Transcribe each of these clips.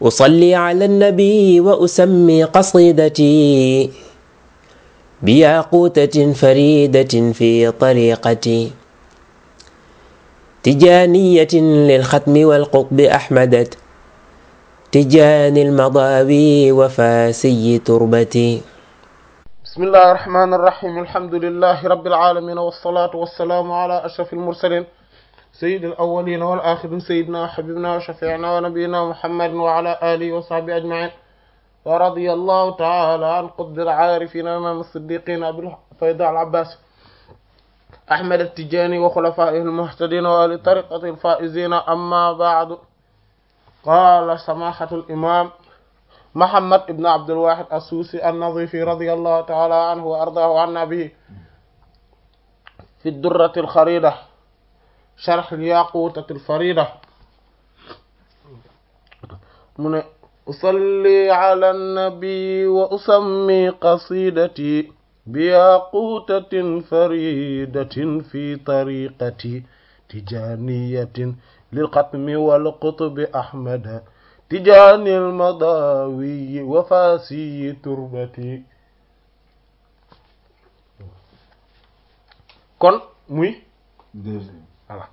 أصلي على النبي وأسمي قصيدتي بياقوتة فريدة في طريقتي تجانية للختم والقطب أحمدت تجان المضاوي وفاسي تربتي بسم الله الرحمن الرحيم الحمد لله رب العالمين والصلاة والسلام على أشرف المرسلين سيد الأولين والآخرين سيدنا وحبيبنا وشفيعنا ونبينا محمد وعلى آله وصحبه أجمعين ورضي الله تعالى عن قطب العارفين أمام الصديقين أبي الفيضاء العباس أحمد التجاني وخلفائه المهتدين وآل طريقة الفائزين أما بعد قال سماحة الإمام محمد بن عبد الواحد السوسي النظيفي رضي الله تعالى عنه وأرضاه عنا به في الدرة الخريدة شرح الياقوتة الفريدة من أصلي على النبي وأسمي قصيدتي بياقوتة فريدة في طريقتي تجانية للختم والقطب أحمد تجاني المضاوي وفاسي تربتي kon muy voilà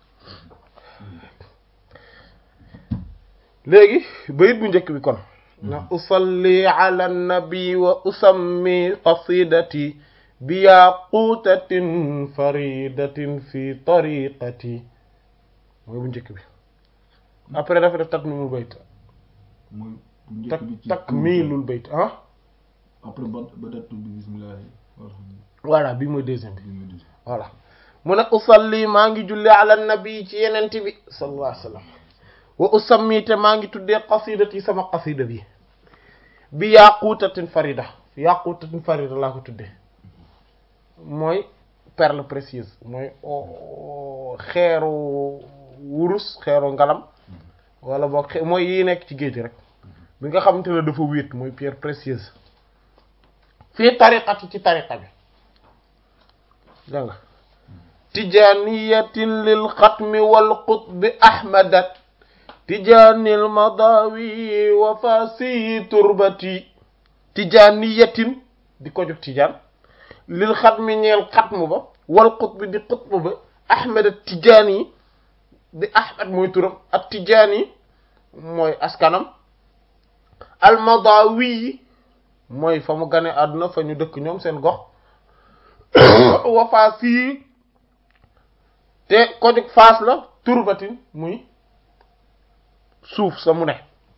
léegi bayit bu njëkk bi kon na usalli ala nabi wa usammi qasidati bi yaqutatin faridatin fi tariqati mooy bu njëkk bi après dafa def tatmimul bayt mooy bu njëkk tak bi ci takmilul bayt ah après ba ba dattu bi bismillah voilà bi mooy deuxième bi bi ma dugg voilà mu ne usalli maa ngi julli ala nabi ci yenent bi sallallahu alayhi wa sallam wa usammi te maa ngi tuddee qasidati sama qasida bi bi yaqutatin farida yaqutatin farida laa ko tuddee mooy perle précieuse mooy o- xeeru wurus xeeru ngalam wala boog xe- mooy yi nekk ci géej rek bi nga xamante ne dafa wéet mooy pierre précieuse fii tariqati ci tariqa bi dégg nga tijaniyatin lil xatmi wal qutbi ahmadat tijanil madawi wa fasi turbati tijaniyatin di ko jóg tijaan lil xatmi ñeel xatmu ba wal qutbi di qutbu ba ahmadat tijani di ahmad mooy turam ak tijani mooy askanam al madawi mooy fa mu gane àdduna fa ñu dëkk ñoom seen gox wa faas yi te ko jóg faas la turbatin muy suuf sa mu ne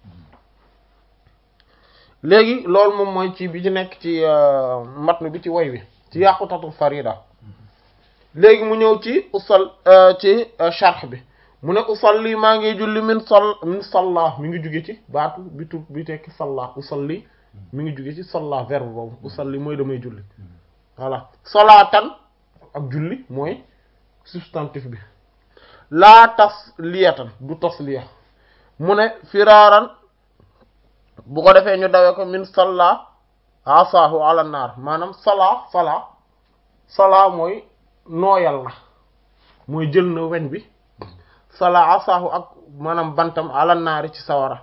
léegi loolu moom mooy ci bi ci nekk ci matnu bi ci woy bi ci yàqutatul farida léegi mu ñëw ci usal ci sharh bi mu ne usalli maa ngi julli min sol min salla mi ngi jóge ci baatu bi tu bi tekki salla usalli mi ngi jóge ci salla verbe boobu usalli mooy damay julli voilà salaatan ak julli mooy substantif bi laa tas liyatan du tas liya mu ne firaaran bu ko defee ñu dawee ko min salla asaahu ala naar maanaam sala sala sala mooy nooyal na mooy jël na weñ bi sala asaahu ak maanaam bantam ala naari ci sawara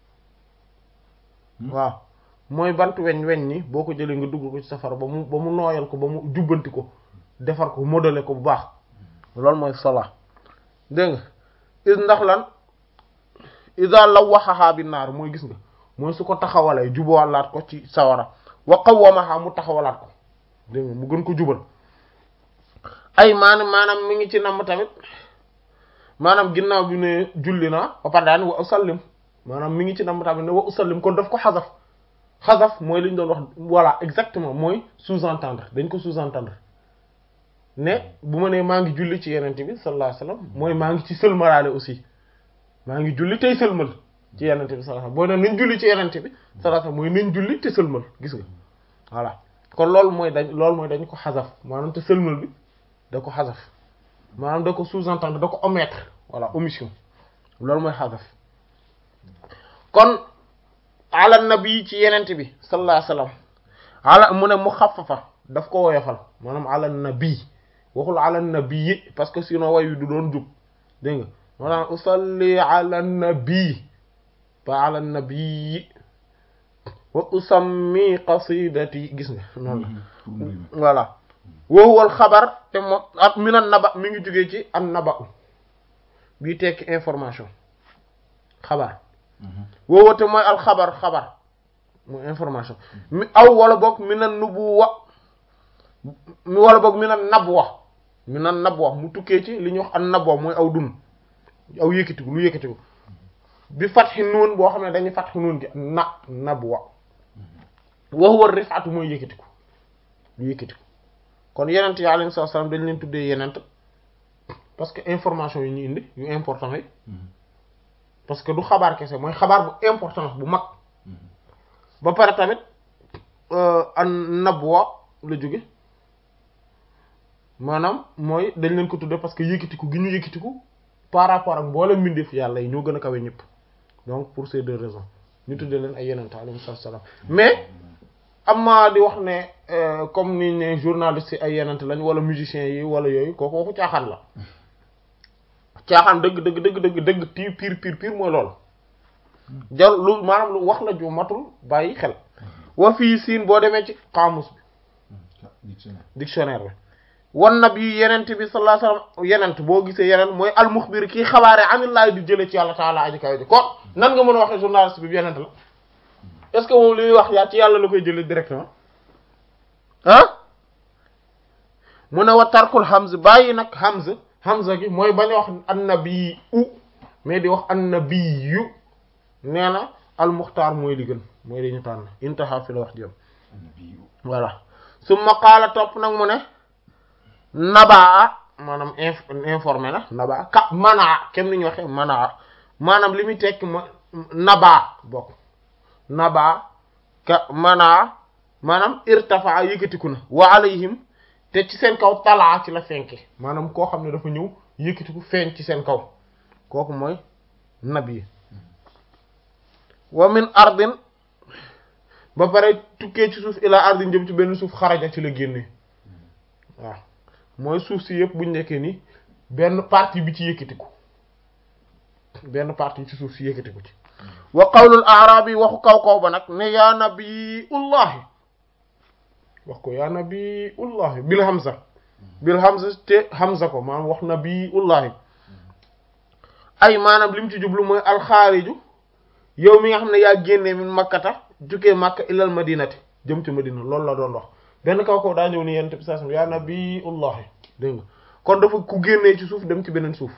waaw mooy bant weñ weñ ni boo ko jëlee nga dugg ko ci safara ba mu ba mu nooyal ko ba mu jubbanti ko defar ko modeler ko bu baax loolu mooy sola dégg nga is ndax lan isa la waxaxaa bi naar mooy gis nga mooy su ko taxawalee jubalaat ko ci sawara wa qawwamaha mu taxawalaat ko dégg nga mu gën ko jubal ay maanaam maanaam mi ngi ci namm tamit maanaam ginnaaw bi ne julli naa ba pare daan wa usallim maanaam mi ngi ci namm tamit ne wa usallim kon daf ko xasaf xasaf mooy li ñu doon wax voilà exactement mooy sous-entendre dañ ko sous-entendre ne bu ma nee maa ngi julli ci yenente bi sallallahu alayhi wasallam mooy maa ngi ci sëlmalaale aussi maa ngi julli tey sëlmal ci yenente bi sallallahu alayhi wasallam boo ne nañ julli ci yenente bi sallallahu alayhi wasallam mooy nañ julli te sëlmal gis nga voilà kon loolu mooy dañ loolu mooy dañ ko xasaf maanaam te sëlmal bi da ko xasaf maanaam da ko sous-entendre da ko omettre voilà omission loolu mooy xasaf kon ala nabi ci yenente bi sallallahu alayhi wasallam ala mu ne mu xafafa daf ko woyofal maanaam ala nabi waxul ala nabi parce que sinon way wi du doon jub dégg nga maanaam usalli ala nabi ba ala nabii wa usammi qasidati gis nga noonu la pour mu rimer. voilà woowal xabar te moom ak minan naba mi ngi jógee ci an naba bii tekki information xabar woowa te mooy al xabar xabar mooy information mi aw wala boog minan nubuwa mi wala boog minan nabwa minan nabwa mu tukkee ci li ñuy wax an nabwa mooy aw dun aw yëkkatiku lu yëkkatiku bi fatxi nuun boo xam ne dañuy fatxi nuun gi na nabwa wa huwa rifaatu mooy yëkkatiku lu yëkkatiku kon yenent yi alayhi salaam dañ leen tuddee yenent parce que information yi ñu indi yu important yi parce que du xabaar kese mooy xabaar bu importance bu mag ba pare tamit an nabwa la jóge maanaam mooy dañ leen ko tuddee parce que yëkkatiku gi ñu yëkkatiku par rapport ak mboolem mbindeef yàlla yi ñoo gën a kawe ñëpp donc pour ces deux raisons ñu tuddee leen ay yenent alayhi salaam mais amma di wax ne euh, comme ni ne journaliste yi ay yenent lañ wala musiciens yi wala yooyu kooku waxu caaxaan la caaxaan dëgg dëgg dëgg dëgg dëgg ti pire pire pire mooy loolu jar lu maanaam lu wax la ju matul bàyyi xel wa fii siin boo demee ci xaamus bi dictionnaire dictionnaire bi wan nab yi yenent bi sallallahu alayhi wasallam yenent boo gisee yenent mooy almuxbir kii xabaare anillahi di jële ci yàlla taala aji kaw ji kon nan nga mën a waxee journaliste bi yenent la est-ce que moom li muy wax yaa ci yàlla la koy jële directement ah mu ne wa tarkul hamz bàyyi nag hamz hamza gi mooy bañ a wax annabi u mais di wax annabiyu nee na almuxtaar mooy li gën mooy li ñu tànn intaha fi la wax jëm annabiyu voilà summa qaala topp nag mu ne nabaa maanaam inf informé na nabaa ka manaa kem ni ñu waxee manaa maanaam li muy tekk ma nabaa bokk nabaa ka manaa maanaam irtafaa yëkkatiku na wa alayhim te ci seen kaw talaa ci la fenke maanaam koo xam ne dafa ñëw yëkkatiku feeñ ci seen kaw kooku mooy nabi wa min ardin ba pare tukkee ci suuf ila ardin jëm ci benn suuf xaraja ci la génne waaw mooy suuf si yëpp buñ nekkee ni benn partie bi ci yëkkatiku benn partie ci suuf si yëkkatiku ci wa qawlul a'rabi waxu kaw kaw ba nag ne yaa nabiyullahi wax ko yaa nabiyullahi bil hamza bil hamza te hamza ko maanaam wax nabiyullahi ay maanaam li mu ci jublu mooy alxaariju yow mi nga xam ne yaa génnee min makkata jugee makka ilal madinati jëm ci madina loolu la doon wax benn kaw kaw daa ñëw ni yent bi saa yaa nabiyullahi dégg nga kon dafa ku génnee ci suuf dem ci beneen suuf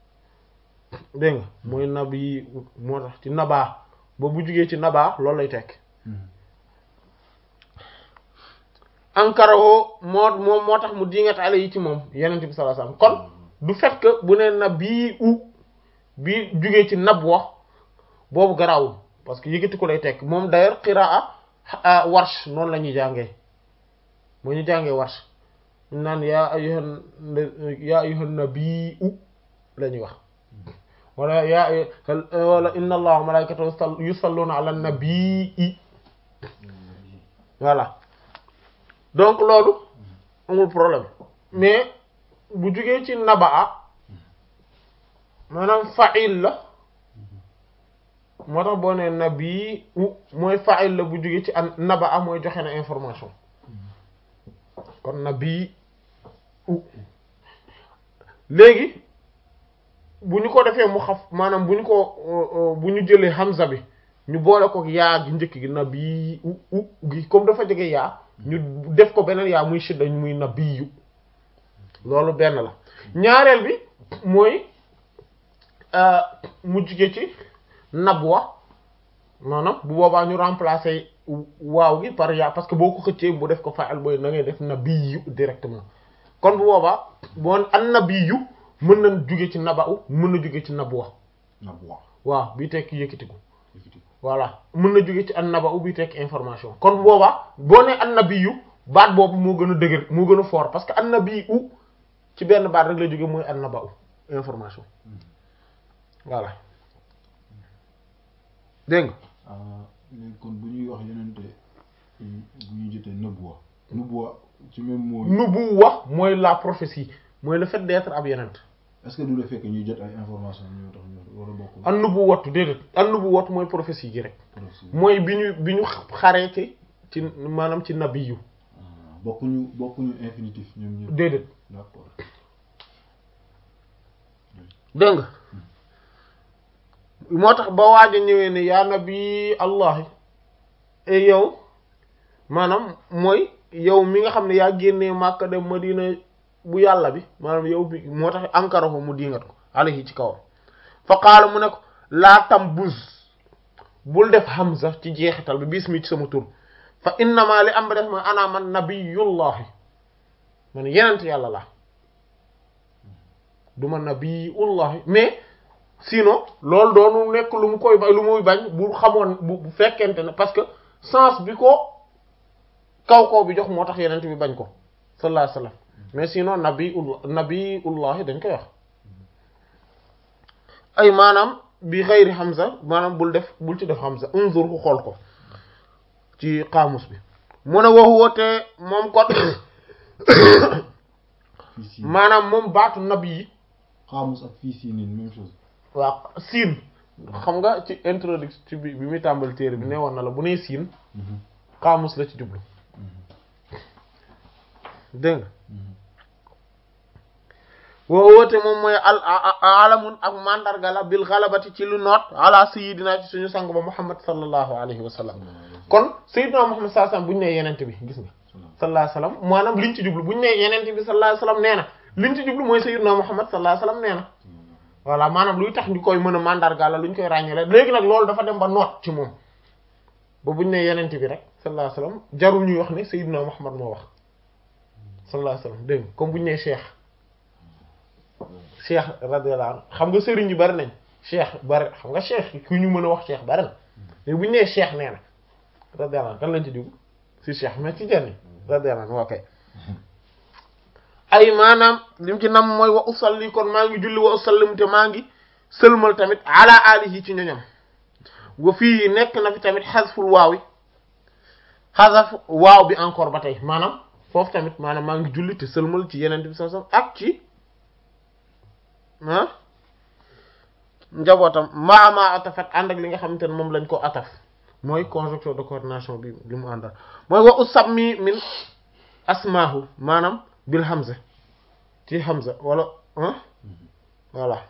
dégg nga mooy nabi moo tax ci nabaa ba bu jugee ci nabaa loolu lay tekk ankaraho moo moom moo tax mu dingat ale yi ci moom yenent bi sallallahu alayhi wasallam kon du fait que bu ne nabi u bi jugee ci nab wax boobu garaawul parce que yëkkati ko lay tekk moom d'ailleurs qiraa warsh noonu la ñuy jàngee moo ñu jàngee warsh ñu naan yaa ayyuhan yaa ayyuhan nabiyyu la ñuy wax wala yaa wala inna allaha wa malaikatahu yusalluna ala nabiyyi voilà donc loolu amul problème mais bu jugee ci nabaa maanaam fa'il la moo tax boo nee nabi u mooy fa'il la bu jugee ci an nabaa mooy joxe na information kon nabi u léegi bu ñu ko defee mu xaf maanaam bu ñu ko bu ñu jëlee hamza bi ñu boole ko yaa gi njëkk gi nabi u u gi comme dafa jege yaa ñu def ko beneen yaa muy shidda muy nabiyu loolu benn la ñaareel bi mooy mu jugee ci nabwa maanaam bu boobaa ñu remplacer waaw gi par yaa parce que boo ko xëccee bu def ko fa'al booy na ngay def nabiyu directement kon bu boobaa boo an nabiyu mën na jóge ci naba'u mën na jóge ci nabwa nabwa waaw bii tekki yëkkatiku yëkkati ko voilà mën na jóge ci an naba'u bii tekki information kon bu boobaa boo ne an nabiyu baat boobu moo gën a dëgër moo gën a fort parce que an nabiyu ci benn baat rek la jóge mooy an naba'u information voilà dégg nga ah léegi kon bu ñuy wax yenente bu ñuy jotee nëbbuwa nëbbuwa ci même mot yi nubuwa mooy la prophétie mooy le fait d'être ab yenent est-ce que du la fekk ñuy jot ay information ñoo tax ñu wala bokkul an nubu wattu déedéet an nubu wattu mooy prophétie gi rek mooy bi ñu bi ñu xaree ci ci maanaam ci nabi yu bokkuñu bokkuñu infinitif ñoom ñëpp déedéet d'accord dégg nga moo tax ba waaj a ñëwee ne yaa nabi allahi e yow maanaam mooy yow mi nga xam ne yaa génnee Màkka dem Madina bu yàlla bi maanaam yow bi moo tax ankara ko mu dingat ko alayhi ci kawam fa qaala mu ne ko laa tam buz bul def hamza ci jeexital bi bismi ci sama tur fa innama li am ba def ma ana man nabiyullahi man yenent yàlla la du ma nabiyullahi mais sinon loolu doonu nekk lu mu koy ba lu muy bañ bu xamoon bu bu fekkente ne parce que sens bi ko kaw kaw bi jox moo tax yenent bi bañ ko sallallahu alayhi wasallam mais sinon nabiullah nabiullahi dañ koy wax ay maanaam bi xëyri hamza maanaam bul def bul ci def hamza unzur ku xool ko ci xaamus bi mu ne waxu woote moom kon fii si maanaam moom baatu nabi yi xaamus ak fii si nii même chose waaw siin xam nga ci introduction ci bi bi muy tàmbali téere bi ne woon na la bu nee siin xaamus la ci jublu dégg nga woo woote moom mooy al alamun ak mandarga la bil xalabati ci lu noot ala sayidina ci suñu sang ba muhammad sallallahu alayhi wa sallam kon sayidina muhammad sallallahu alayhi wa sallam bu ñu nee yenente bi gis nga sallallahu alayhi wa sallam maanaam liñ ci jublu bu ñu nee yenente bi sallallahu alayhi wa sallam nee na liñ ci jublu mooy sayidina muhammad sallallahu alayhi wa sallam nee na voilà maanaam luy tax ñu koy mën a mandarga la lu ñu koy ràññee léegi nag loolu dafa dem ba noot ci moom ba bu ñu nee yenente bi rek sallallahu alayhi wa sallam jarul ñuy wax ne sayidina muhammad moo wax sallallahu alayhi wa sallam dégg nga comme bu ñu nee cheikh cheikh radiyallahu anhu xam nga sëriñ yu bari nañ cheikh bari xam nga cheikh ku ñu mën a wax cheikh bari na mais bu ñu nee cheikh nee na radiyallahu anhu kan lañ ci dugg si cheikh mais ci jenn radiyallahu anhu ok ay maanaam lim ci nam mooy wa usalli kon maa ngi julli wa usallim te maa ngi sëlmal tamit ala alihi ci ñoñam wa fii nekk na fi tamit xasful waaw yi xasaf waaw bi encore ba tey maanaam foofu tamit maanaam maa ngi julli te sëlmal ci yeneen bi sallallahu alayhi wasallam ak ci ah njabootam maa maa atafat ànd ak li nga xamante ne moom lañ ko ataf mooy conjonction de coordination bi li mu àndal mooy wa usammi min asmaahu maanaam bil hamza ci hamza wala ah voilà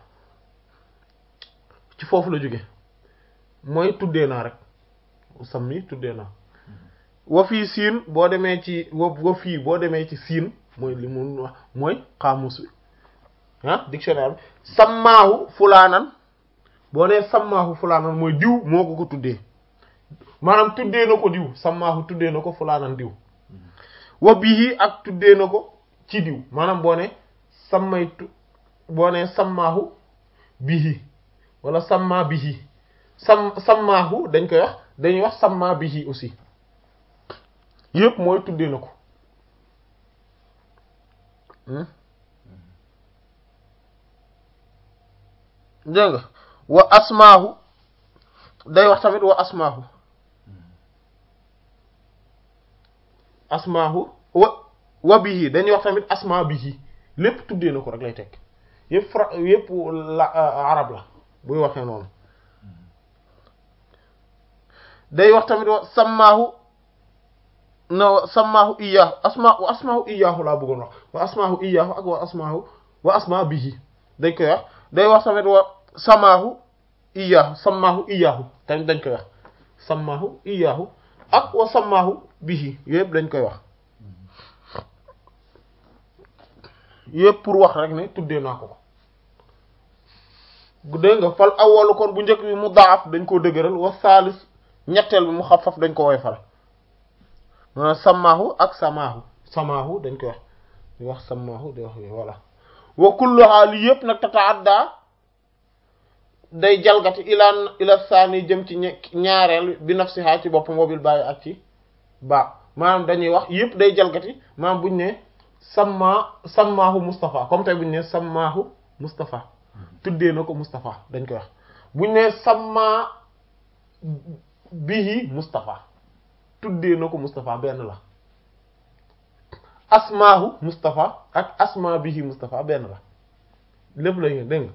ci foofu la jóge mooy tuddee naa rek usammi tuddee naa wa fii siin boo demee ci wa wa fii boo demee ci siin mooy li mu wax mooy xaamus bi ah dictionnaire bi sammaahu fulaanan boo nee sammaahu fulaanan mooy diw moo ko ko tuddee maanaam tuddee na ko diw sammaahu tuddee na ko fulaanan diw wa bihi ak tuddee na ko ci diw maanaam boo ne sammaytu boo ne sammaahu bihi wala samma bihi sam sammaahu dañ koy wax dañuy wax samma bihi aussi yëpp mooy tuddee na ko dégg nga wa asmaahu day wax tamit wa asmaahu asmaahu wa wa bihi dañuy wax tamit asmaa bihi lépp tuddee na ko rek lay tekk yëpp fra yëpp la arab la buy waxee noonu day wax tamit wa sammaahu no sammaahu iyaahu asma wa asmaahu iyaahu laa bëggoon wax wa asmaahu iyaahu ak wa asmaahu wa asmaa bihi dañ koy wax day wax tamit wa samaahu iyaahu sammaahu iyaahu tamit dañ koy wax sammaahu iyaahu ak wa sammaahu bihi yëpp dañ koy wax yëpp pour wax rek ne tuddee naa ko ko dégg nga fal awwalu kon bu njëkk bi mu daaf dañ koo dëgëral wa saalis ñetteel bi mu xafaf dañ ko woyfal maanaam sammaahu ak samaahu samaahu dañ koy wax di wax sammaahu di wax voilà wa kulluha li yëpp nag tataadda day jalgati ilaan ila saani jëm ci ñaareel bi nafsiha ci boppam mobil bàyyi ak ci ba maanaam dañuy wax yëpp day jalgati maanaam buñ ne samma sammaahu Moustapha comme tey buñ ne sammaahu Moustapha tuddee na ko Moustapha dañ koy wax buñ ne samma bihi Moustapha tuddee na ko Moustapha benn la asmaahu Moustapha ak asma bihi Moustapha benn la lépp lay ngeen dégg nga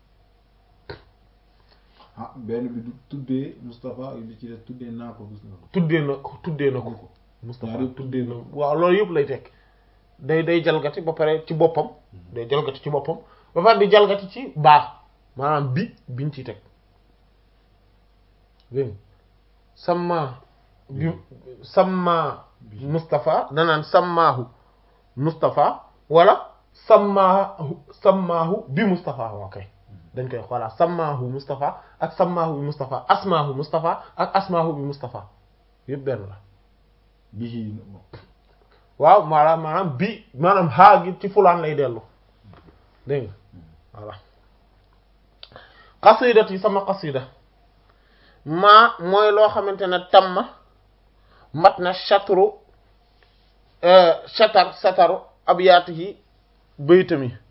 ah benn bi du tuddee Moustapha li ci des tuddee naa ko gis nga ko. tuddee na ko tuddee na ko ko. Moustapha ñaar yëpp tuddee na waaw loolu yëpp lay tekk day day jalgati ba pare ci boppam day jalgati ci boppam ba pare di jalgati ci baax maanaam bi biñ ciy teg dégg nga samma bi samma Moustapha danaan sammaahu Moustapha wala sammaahu sammaahu bi Moustapha ok dañ koy voilà sammaahu Moustapha ak sammaahu bi Moustapha asmaahu Moustapha ak asmaahu bi Moustapha yëpp benn la bii waaw maanaam maanaam bi maanaam haa gi ci fulaan lay dellu dégg nga voilà xasidat yi sama xasida maa mooy loo xamante ne tamma mat na chatru chatar sataru abyaati yi baytam yi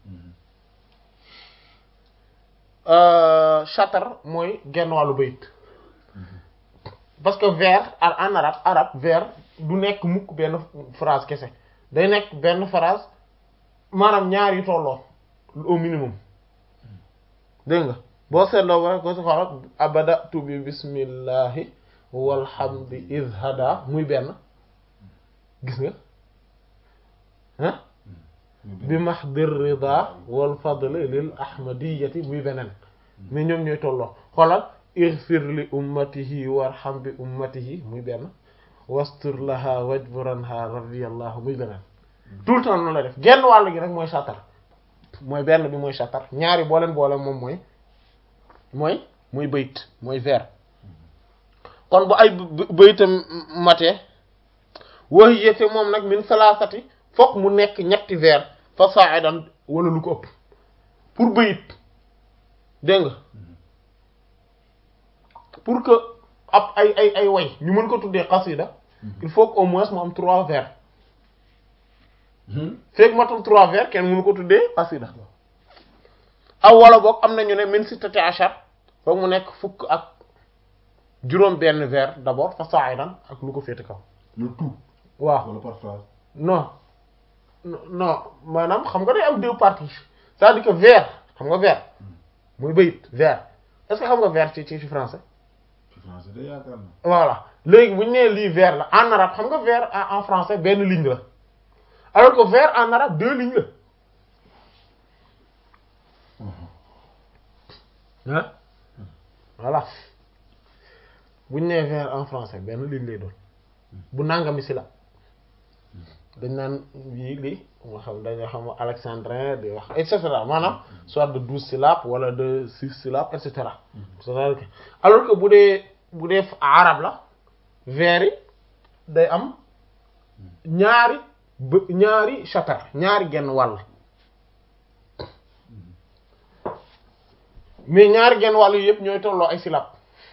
chatar mooy genn wàllu bayit parce que vers en arabe arabe vers du nekk mukk benn phrase kese day nekk benn phrase maanaam ñaar yu tolloo au minimum dégg nga boo seetloo ba rek ko si xoolal abadatu bi bismillahi walhamdi izhada muy benn gis nga ah bi mahdir rida wal fadli lil ahmadiyati muy beneen mais ñoom ñooy tolloo xoolal ighfir li ummatihi warham bi ummatihi muy benn wastur laha wajburanha radiyallahu muy beneen tout le temps noonu la def genn wàll gi rek mooy satar mooy benn bi mooy satar ñaari boo leen boole moom mooy mooy mooy bayt mooy vers kon bu ay baytam matee wax yéete moom nag min salaasati fokk mu nekk ñetti vers fa sa'idan wala lu ko ëpp pour bayit dégg nga pour que ab ay ay ay way ñu mën ko tuddee xasida il faut que au moins mu am trois vers fekk matul trois vers kenn mënu ko tuddee xasida aw wala boog am nañu ne min sittati achar foog mu nekk fukk ak juróom benn vers d'abord fa sa'idan ak lu ko féete kaw le tout waaw wala par phrase non non maanaam xam nga day am deux parties c'est-à-dire que vers xam nga vers muy bayit vers est-ce que xam nga vers ci ci français ci français de yaakaar na voilà léegi bu ñu nee lii vers la en arabe xam nga vers en français benn ligne la alors que vers en arabe deux lignes la ah voilà bu ñu nee vers en français benn ligne lay doon bu nangami si la dañ naan yii lii nga xam dañoo xam alexandrin di wax et cetera maanaam soit de douze syllabes wala de six syllabes et cetera c'est-à-dire que alors que bu dee bu dee arab la vers yi day am ñaari ba ñaari chatar ñaari genn wàll mais ñaari genn wàll yi yëpp ñooy tolloo ay syllabes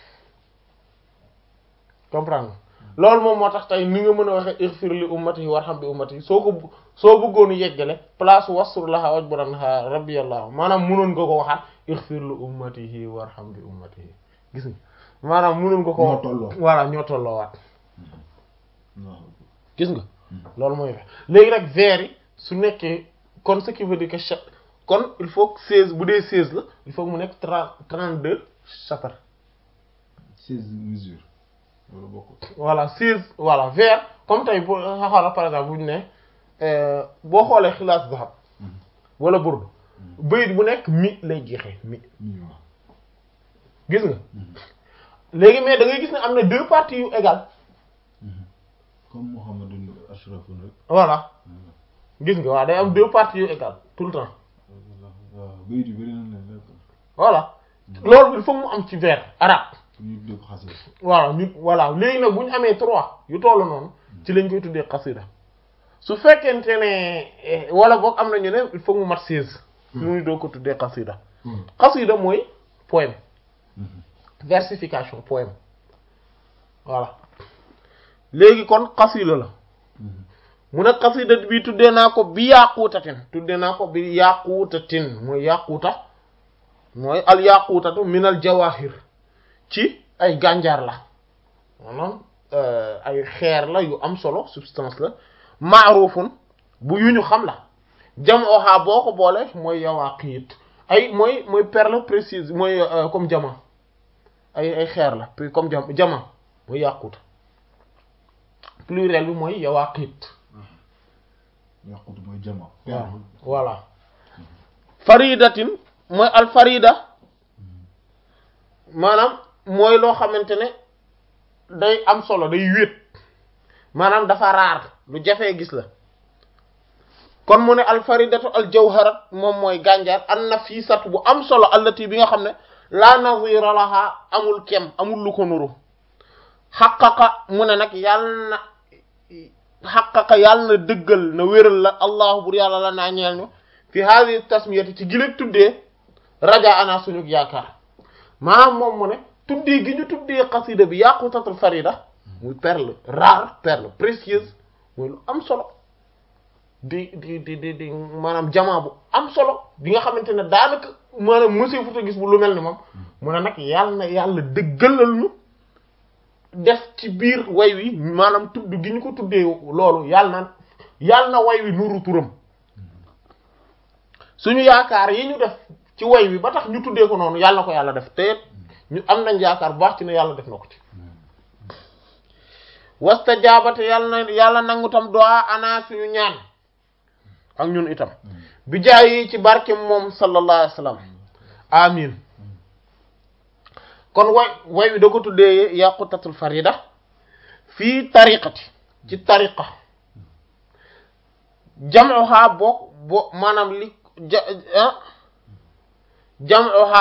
comprendre loolu moom moo tax tey ni nga mën a waxee ighfir li ummati warham bi ummati soo ko soo bëggoon yeggale place wastur laha wajburanha rabbiyallahu maanaam munoon nga ko waxaat ighfir li ummatihi warham bi ummatihi gis nga maanaam munoon nga ko ñoo tolloo voilà ñoo tolloo waat waaw gis nga loolu mooy léegi nag vers yi su nekkee kon ce qui veut dire que cha kon il faut que seize bu dee seize la il faut que mu nekk trente trente deux chapitre seize mesures wala bokkul voilà seize voilà vers comme tey boo xoola par exemple bu ñu ne boo xoolee xilaas zahab wala burdu bayit bu nekk mi lay jeexee mi mi waaw gis nga léegi mais da ngay gis ne am na deux parties yu égales comme Muhammadun ashrafun rek voilà gis nga waaw day am deux parties yu égales tout le temps waaw bayit yu bëri nañ leen rek voilà loolu il faut mu am ci vers arabe pour ñu tuddee ko xasida voilà ñu voilà léegi nag bu ñu amee trois yu tollu noonu ci lañ koy tuddee xasida su fekkente ne wala boog am na ñu ne il faut mu mat seize ñu doo ko tuddee xasida xasida mooy poème versification poème voilà léegi kon xasida la mu ne xasida bi tuddee naa ko bi yaaquutatin tuddee naa ko bi yaaquutatin mooy yaaquuta mooy al yaaquutatu minal jawahir ci ay gànjaar la maanaam ay xeer la yu am solo substance la maarufun bu yu ñu xam la jam oxaa boo ko boole mooy yawaaqiit ay mooy mooy perle précieuse mooy comme diamant ay ay xeer la comme jam diamant mooy yàqut pluriel bi mooy yawaqit yàqut mooy jama waaw voilà faridatin mooy al farida maanaam mooy loo xamante ne day am solo day wéet maanaam dafa raar lu jafee gis la kon mu ne al faridatu al jawharat moom mooy gànjar an nafisatu bu am solo allati bi nga xam ne la nazira laha amul kem amul lu ko nuru xaqaqa mu ne nag yàlla na xaqaqa yàlla na dëggal na wéral la allahu bur yàlla la naa ñeel ñu fi hadi tasmiyati ci giléeg tuddee raja ana suñu yaakaar maanaam moom mu ne tuddee gi ñu tuddee xasida bi yaqutatul farida muy perle rare perle précieuse muy lu am solo di di di di di maanaam jamaa bu am solo bi nga xamante ne daanaka maanaam monsieur futa gis bu lu mel ni moom mu ne nag yàlla na yàlla dëggalal ñu def ci biir way wi maanaam tudd gi ñu ko tuddee loolu yàlla na yàlla na way wi nuru turam suñu yaakaar yi ñu def ci way wi ba tax ñu tuddee ko noonu yàlla na ko yàlla def te ñu am nañ yaakaar bu baax ci ne yàlla def na ko ci wasta jaabate yàlla na yàlla nangu tam doa ana suñu ñaan ak ñun itam bi jaay yi ci barke moom sallallahu alayhi wa sallam amin kon way way wi da ko tuddee yaqutatul farida fii tariqati ci tariqa jam'uha boo bo maanaam li ja jam'uha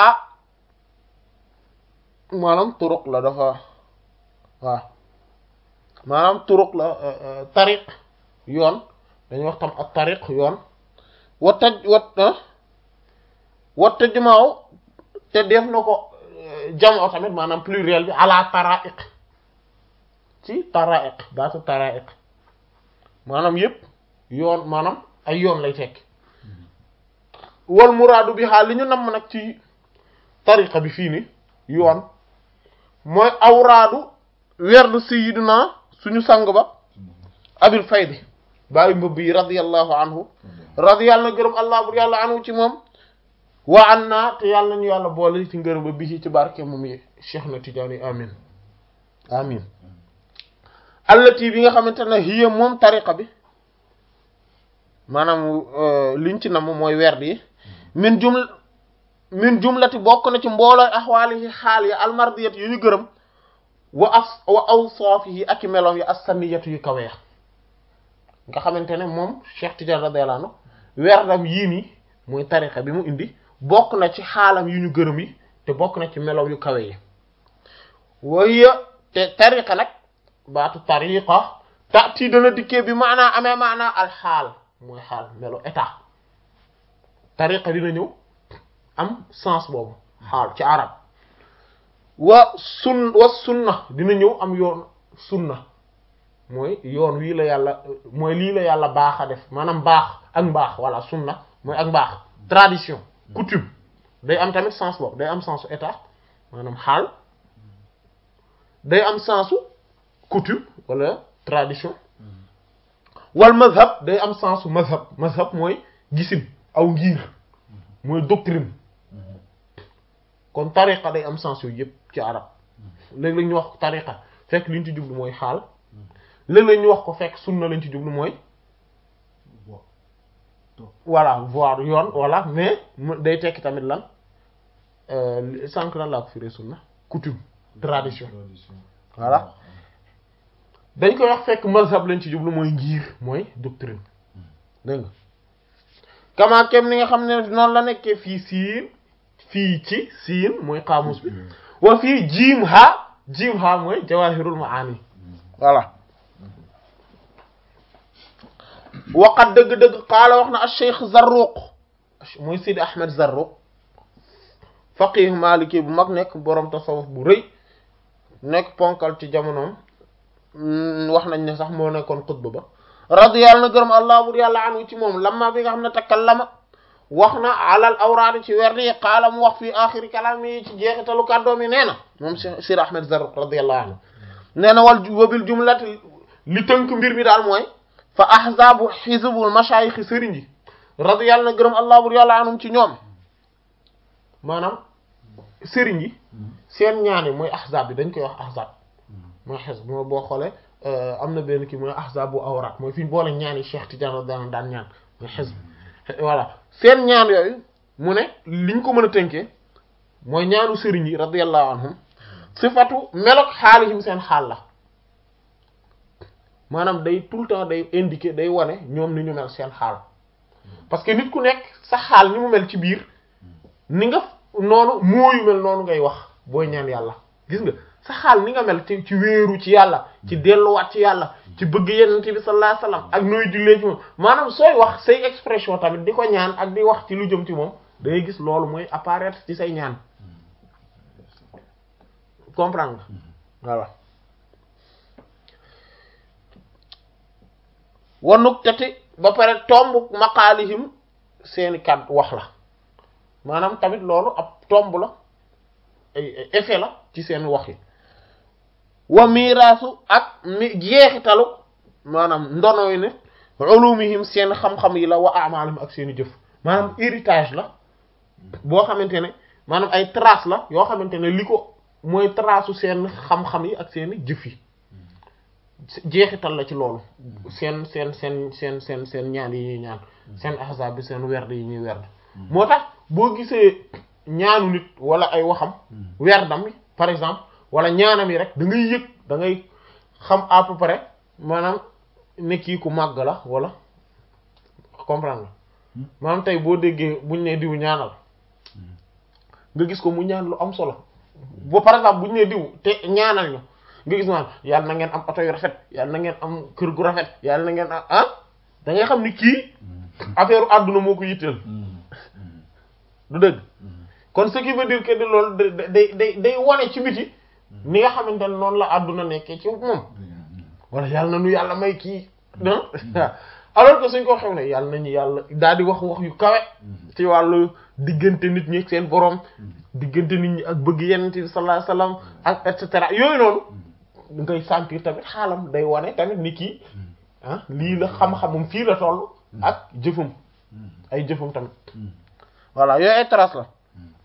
maanaam turuq la dafa waaw maanaam turuq la tariq yoon dañuy wax tam ak tariq yoon wa taj wat wa tajma'u te def na ko jamoo tamit maanaam pluriel bi ala taraiq ci taraiq baatu taraiq maanaam yépp yoon maanaam ay yoon lay tekk wal muraadu bi xaal li ñu namm nag ci tariqa bi fii ni yoon mooy awraadu werdu sayyidina suñu sang ba abil faydi bàyyi mbëbb yi radiyallahu anhu radiyallahu na gërëm allah bur yàlla anhu ci moom wa an naa te yàlla nañu yàlla boole ci ngërëm ba bi ci barke moom yi Cheikh na Tidiane amin amin allati bi nga xamante ne hiya moom tariqa bi maanaam liñ ci nam mooy werd yi min jumla min jumlati bokk na ci mboolooy axwaalihi xaal ya almardiyat yu ñu gërëm wa as wa awsaafihi ak i meloom yi assaniyatu yu kaweex nga xamante ne moom Cheikh Tidiane radiyallahu anhu werdam yii nii mooy tariqa bi mu indi bokk na ci xaalam yu ñu gërëm yi te bokk na ci meloom yu kawe yi waya te tariqa nag baatu tariqa taati dana dikkee bi maanaa amee maanaa alxaal mooy xaal melo état tariqa dina ñëw am sens boobu xaal ci arab wa sun wa sunna dina ñëw am yoon sunna mooy yoon wii la yàlla mooy lii la yàlla baax a def maanaam baax ak mbaax walla sunna mooy ak mbaax tradition coutume day am tamit sens boobu day am sensu état maanaam xaal day am sensu coutume wala tradition wal mazhab day am sensu mazhab mazhab mooy gisin aw ngir mooy doctrine kon tariqa day am sens yooyu yëpp ci arab léeg-léeg ñu wax ko tariqa fekk li ñu ci jublu mooy xaal léeg-léeg ñu wax ko fekk sunna lañ ci jublu mooy voilà voir yoon voilà mais day tekki tamit lan sànq lan laa ko firee sunna coutume tradition voilà dañ koy wax fekk mazhab lañ ci jublu mooy ngir mooy doctrine dégg nga kama kem ni nga xam ne noonu la nekkee fii siin fii ci siin mooy xaamus bi wa fii jiim ha jiim ha mooy jawahirul maani voilà waqat dëgg-dëgg qaala wax na al cheikh Zarruq mooy Sidi Ahmed Zarruq faqih maliki bu mag nekk borom tasawuf bu rëy nekk ponkal ci jamonoom wax nañ ne sax moo nekkoon xutba ba radiyallahu na gërëm allah bur yàlla anu ci moom lamma bi nga xam ne takallama wax na alal awraadi ci werdi yi qaala mu wax fii axiri kalaam yi ci jeexitalu kàddoom yi nee na moom Sidi Ahmed Zarruq radiyallahu anhu nee na wal wabil jumlati li tënk mbir mi daal mooy fa ahzaabu xizbul mashayikh sëriñ yi radiyallahu na gërëm allah bur yàlla anum ci ñoom maanaam sëriñ yi seen ñaan yi mooy ahzab bi dañ koy wax ahzab mooy xes moo boo xoolee am na benn kii mooy ahzab bu awraat mooy fi ñu boole ñaan yi Cheikh Tidiane daan daan ñaan mooy xes voilà seen ñaan yooyu mu ne liñ ko mën a tënkee mooy ñaanu sëriñ yi radiyallahu anhum sifatu melok xaalihim seen xaal la maanaam day tout le temps day indiquer day wane ñoom ni ñu mel seen xaal parce que nit ku nekk sa xaal ni mu mel ci biir ni nga noonu mooyu mel noonu ngay wax booy ñaan yàlla gis nga sa xaal ni nga mel ci ci wéeru ci yàlla ci delluwaat ci yàlla ci bëgg yenent bi sallallahu alayhi wasallam ak nooy jullee ci moom maanaam sooy wax say expression tamit di ko ñaan ak di wax ci lu jëm ci moom da ngay gis loolu mooy apparaître ci say ñaan comprendre nga voilà wanuk tati ba pare tomb maqaalihim seeni kàddu wax la maanaam tamit loolu ab tomb la ay effet la ci seen wax yi wa miraasu ak mi jeexitalu maanaam ndono yi ne ulumihim seen xam-xam yi la wa amalihim ak seeni jëf maanaam héritage la boo xamante ne maanaam ay trace la yoo xamante ne li ko mooy trace seen xam-xam yi ak seeni jëf yi jeexital la ci loolu seen seen seen seen seen seen ñaan yi ñuy ñaan seen ahzaab bi seen werd yi ñuy werd moo tax boo gisee ñaanu nit wala ay waxam werdam bi par exemple wala ñaanam yi rek da ngay yëg da ngay xam à peu près maanaam ne kii ku màgg la wala comprendre nga maanaam tey boo déggee buñ ne diw ñaanal nga gis ko mu ñaan lu am solo ba par exemple buñ ne diw te ñaanal ñu nga gis maanaam yàlla na ngeen am oto yu rafet yàlla na ngeen am kër gu rafet yàlla na ngeen am ah da ngay xam ni kii affaire àdduna moo ko yitteel du dëgg kon ce qui veut dire que ni loolu day day day wane ci biti ni nga xamante ne noonu la àdduna nekkee ci moom wala yàlla na nu yàlla may kii alors que suñ ko xew ne yàlla nañu yàlla daal di wax wax yu kawe ci wàllu diggante nit ñi ak seen borom diggante nit ñi ak bëgg yenent bi sallallahu alayhi wasallam ak et cetera yooyu noonu ngay sentir tamit xaalam day wane tamit ni kii ah lii la xam-xamum fii la toll ak jëfum ay jëfum tamit voilà yooyu ay trace la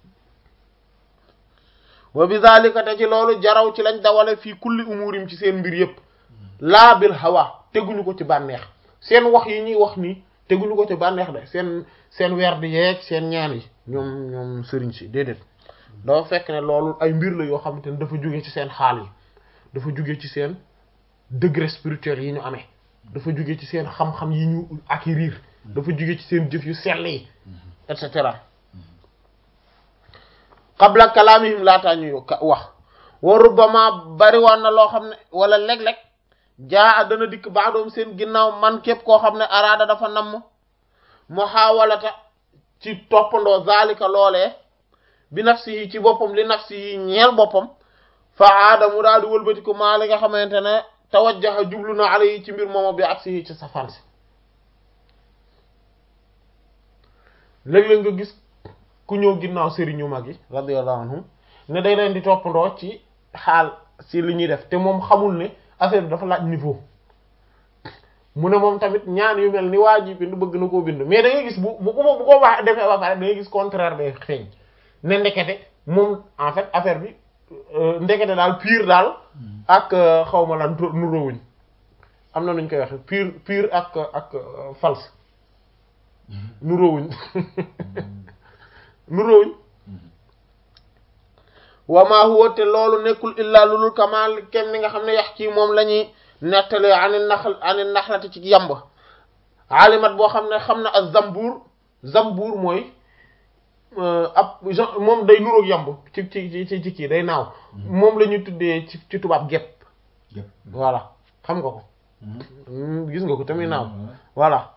wa bi zalika te ci loolu jaraw ci lañ dawale fii kulli umurim ci seen mbir yépp laa bil hawa teguñu ko ci bànneex seen wax yi ñuy wax nii teguñu ko ci bànneex de seen seen weer di yeeg seen ñaan yi ñoom ñoom sëriñ si déedéet dafa fekk ne loolu ay mbir la yoo xamante ne dafa jóge ci seen xaal yi dafa jóge ci seen degré spirituel yi ñu amee dafa jóge ci seen xam-xam yi ñu acquérir dafa jóge ci seen jëf yu sell yi et cetera qabla kalaamihim laataa ñuy wax wa rubbama bari waan na loo xam ne wala léeg-léeg jaa dana dikk baadoom seen ginnaaw man képp koo xam ne araada dafa namm muhawalata ci toppandoo zalika loolee bi nafsi yi ci boppam li nafsi yi ñeel boppam fa aada mu daal di wëlbati ko maa li nga xamante ne tawajjaha jublu na ala yi ci mbir mooma bi aksi yi ci safaan si léeg-léeg nga gis ku ñëw ginnaaw sëriñu mag yi radiyallahu anhum ne day leen di toppandoo ci xaal si li ñuy def te moom xamul ne affaire bi dafa laaj niveau mu ne moom tamit ñaan yu mel ni waa ji bind bëgg na koo bind mais da ngay gis bu bu ko bu ko wax defee ba pare da ngay gis contraire bay feeñ ne ndekete moom en fait affaire bi ndekete daal pire daal ak xaw ma lan nuróowuñ am na nuñ koy waxe pire pire ak ak false nuróowuñ nuróowuñ wa ma huwa te loolu nekkul illa lulul kamal kem ni nga xam ne yax ci moom la ñuy nettalee ani naxl ani naxlati ci yamb alimat boo xam ne xam na ak zambuur zambuur mooy ab genre moom day nuroog yamb ci ci ci ci kii day naaw moom la ñuy tuddee ci ci tubaab gépp voilà xam nga ko gis nga ko tamit naaw voilà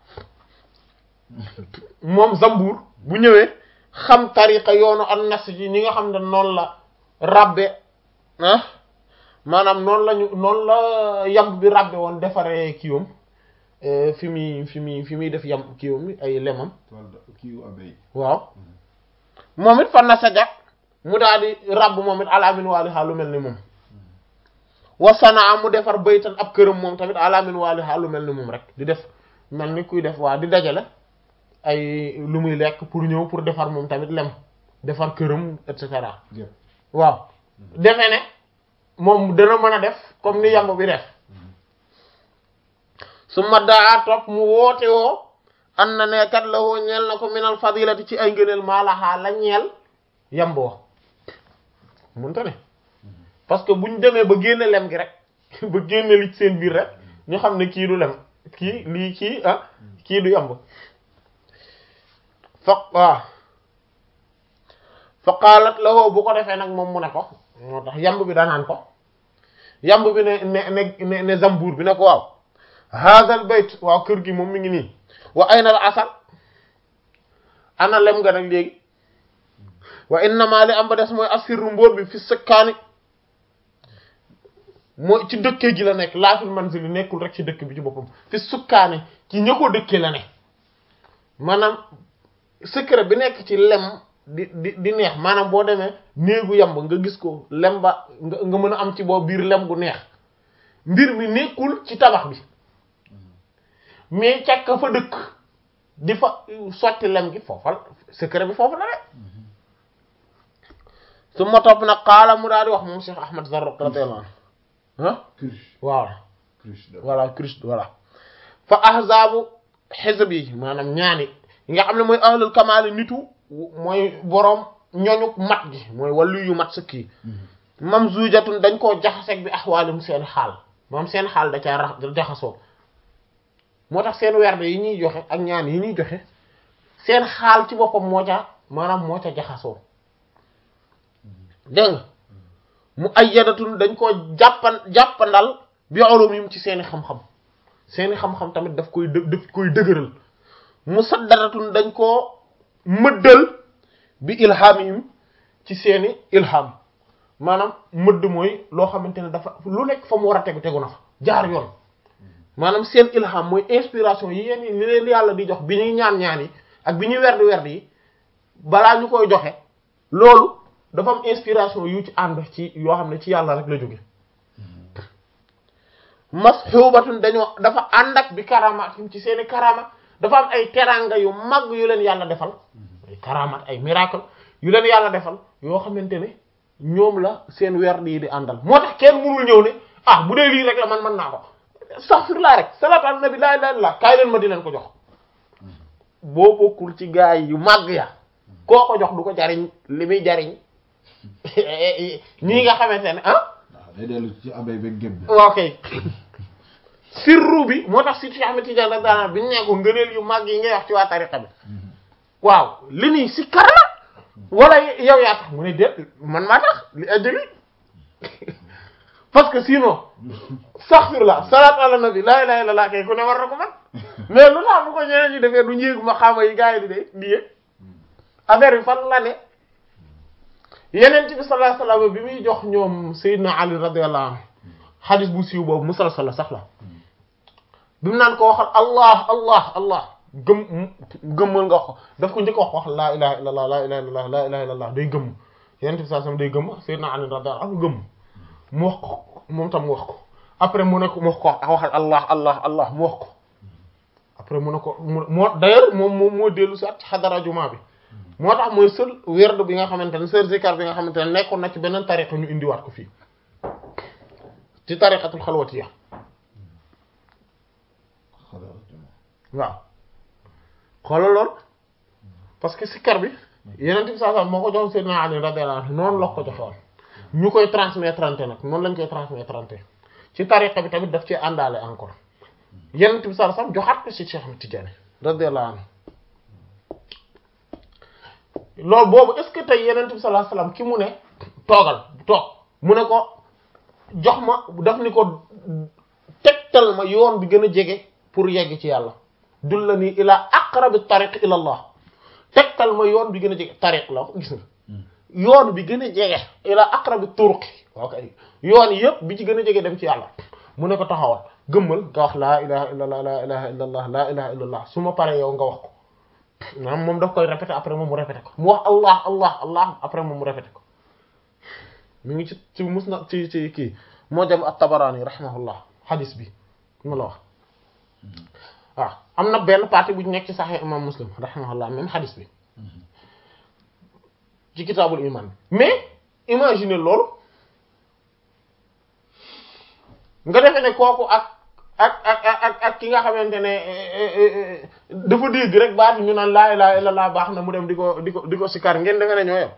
moom zambuur bu ñëwee xam tariqa yoonu an nas ji ñi nga xam ne noonu la rabbe ah maanaam noonu lañu noonu la yamb bi rabbe woon defaree kiiwam fi muy fi muy fi muy def yamb kiiwam ay lemam waaw moom it fan na saja mu daal di rabb moom it alamin waalihaa lu mel ni moom wasanaa mu defar baytan ab këram moom tamit alamin waalihaa lu mel ni moom rek di def mel ni kuy def waa di dajale ay lu muy lekk pour ñëw pour defar moom tamit lem defar këram et cetera Yëpp. waaw defe ne moom dana mën a def comme ni yamb bi def su ma daa topp mu woote woo an na ne kat la woo ñeel na ko minal fadilati ci ay ngëneel maalaxaa la ñeel yamb wa mënta ne parce que buñ demee ba génne lem gi rek ba génne li ci seen biir rek ñu xam ne kii du lem kii lii kii ah kii du yamb fa waaw fa qaalat lahu bu ko defee nag moom mu ne ko moo tax yamb bi danaan ko yamb bi ne ne ne ne ne zambuur bi ne ko waaw haadal bayt waaw kër gi moom mi ngi nii wa ayna al asal ana lem nga nag léegi wa innama li am ba des mooy asirru mbóor bi fi sëkkaani mooy ci dëkkee gi la nekk laa fil manzili nekkul rek ci dëkk bi ci boppam fi sukkaani ci ña ko dëkkee la ne maanaam secret bi nekk ci lem di di di neex maanaam boo demee néegu yamb nga gis ko lem ba nga nga mën a am ci boobu biir lem gu neex mbir mi nekkul ci tabax bi mais càkk fa dëkk di fa sotti lem gi foofal secret bi foofu la rek su ma topp nag xaala mu daal di wax moom Cheikh Ahmad Zarruq radiyallahu anhu ah Cruche. waaw Cruche d'abord. voilà Christ voilà fa ahzaabu xisb yi maanaam ñaani yi nga xam ne mooy ahlul kamaali nitu mooy boroom ñoñu mat gi mooy wàllu yu mat sëkk yi mam zujatun dañ koo jaxaseeg bi axwaalim seen xaal moom seen xaal da caa rax jaxasoo moo tax seen werde yi ñuy joxe ak ñaan yi ñuy joxe seen xaal ci boppam moo ca maanaam moo ca jaxasoo dégg nga mu ayyadatun dañ koo jàppan jàppandal bi ulumim ci seeni xam-xam seeni xam-xam tamit daf koy dë daf koy dëgëral mu saddaratun dañ koo mëddal bi ilhamihim ci seeni ilham maanaam mëdd mooy loo xamante ne dafa lu nekk fa mu war a tegu tegu na fa jaar yoon maanaam seen ilham mooy inspiration yi yéen li leen yàlla di jox bi ñuy ñaan ñaan yi ak bi ñuy werdi werdi yi balaa ñu koy joxe loolu dafa am inspiration yu ci ànd ci yoo xam ne ci yàlla rek la jóge mashubatun dañoo dafa ànd ak bi karamatim ci seeni karama dafa am ay teranga yu mag yu leen yàlla defal ay karamat ay miracle yu leen yàlla defal yoo xamante ne ñoom la seen werd yi di àndal moo tax kenn mënul ñëw ne ah bu dee lii rek la man mën naa ko astaghfirullah rek salatu ala nabi la ilaha illallah kaay leen ma di leen ko jox boo bokkul ci gaay yu màgg ya koo ko jox du ko jariñ li muy jariñ ñii nga xamante ne ah waaw day dellu ci abay beeg géb bi. waaw kay sirru bi moo tax si Cheikh Ahmed Tidiane rek daana bi ñu ne ko ngëneel yu mag yi ngay wax ci waa tariqa bi waaw li nii si kar la wala yow yaa tax mu ne déet man maa tax li ajjali parce que sinon astaghfirullah salaatu ala nabi laa ilaaha illallaah kay ku ne war na ko man mais lu tax bu ko ñeneen ñi defee du njéegu ma xaama yi gars yi di de di yëg affaire bi fan la ne yeneen bi sallallahu alayhi wasallam bi muy jox ñoom Seydina Ali radiyallahu anhu xadis bu siiw boobu musalsal la sax la bi mu naan ko waxal allah allah allah gëm gëmmal nga wax ko daf ko njëkk wax wax laa ilaha illallah laa ilaha illallah laa ilaha illallah day gëmm yeneen bi sallallahu alayhi wasallam day gëmm Seydina Ali radiyallahu anhu gëmm mu wax ko moom tam mu wax ko après mu ne ko mu wax ko waxal allah allah allah mu wax ko après mu ne ko mu moo d'ailleurs moom moom moo dellu si at ci xadara juma bi moo tax mooy seul werd bi nga xamante ne seul zikar bi nga xamante ne nekkoon na ci beneen tariqa ñu indiwaat ko fii ci tariqatul xalwatiya waaw xoolal lool parce que sikar bi yeneen bi saa saa moo ko joxoon Seydina Ali radiyallahu anhu noonu la ko joxoon ñu koy transmettre nag noonu lañ koy transmettre ci tariqa bi tamit daf ci àndaale encore yeneen bi saa saa joxaat ko ci Cheikh Ahmed Tidiane radiyallahu anhu loolu boobu est-ce que tey yeneen bi sallallahu alayhi wasallam ki mu ne toogal toog mu ne ko jox ma daf ni ko tegtal ma yoon bi gën a jege pour yegg ci yàlla dullani ila aqrabi tariq ila allah tegtal ma yoon bi gën a jege tariq la gis nga yoon bi gën a jege ila aqrabi turuqi ok yoon yëpp bi ci gën a jege dem ci yàlla mu ne ko taxawal gëmmal nga wax laa ilaha illallah laa ilaha illallah laa ilaha illallah su ma paree yow nga wax ko maanaam moom daf koy répété après moom mu répété ko mu wax allah allah allah après moom mu répété ko mi ngi ci ci mus na ci ci kii moo dem at-Tabarani rahimahullah hadis bi ma la wax waaw am na benn partie bu ñu nekk ci Sahih imam Muslim rahimahullah même hadis bi ci kitaabul iman mais imagine loolu nga defe ne kooku ak ak ak ak ak ki nga xamante ne dafa dégg rek baatu ñu naan laa ilaaha illallaah baax na mu dem di ko di ko di ko sikar ngeen defe ne ñoo yem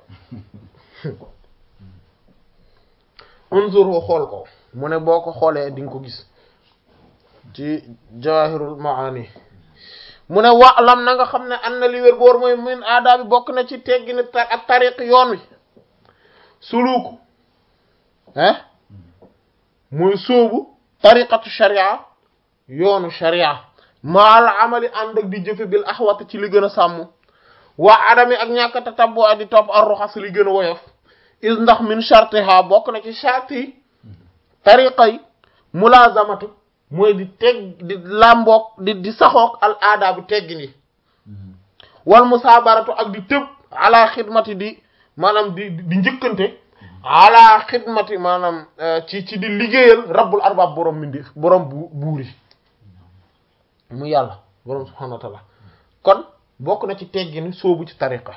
unzur xool ko mu ne boo ko xoolee di nga ko gis ci jawahirul maani mu ne wa lam na nga xam ne an na li wér boor mooy min aada bi bokk na ci teggini ak tariq yoon wi suluku ah muy sóobu tariqatu sharia yoonu sharia maal amali ànd ak di jëfe bil axwat ci li gën a sàmm waa adami ak ñàkk tatabbu a di topp ar ruxas li gën a woyof is ndax min shartiha bokk na ci shart yi tariqa yi mulazamatu mooy di teg di làmboog di di saxoog al aada bi teggin yi wal musaabaratu ak di tëb ala xidmati di maanaam di di njëkkante ala xidmati maanaam ci ci di liggéeyal rabbul arbab borom mindi borom bu buur yi mu yàlla borom subhanahu wa ta'ala kon bokk na ci teggin soobu ci tariqa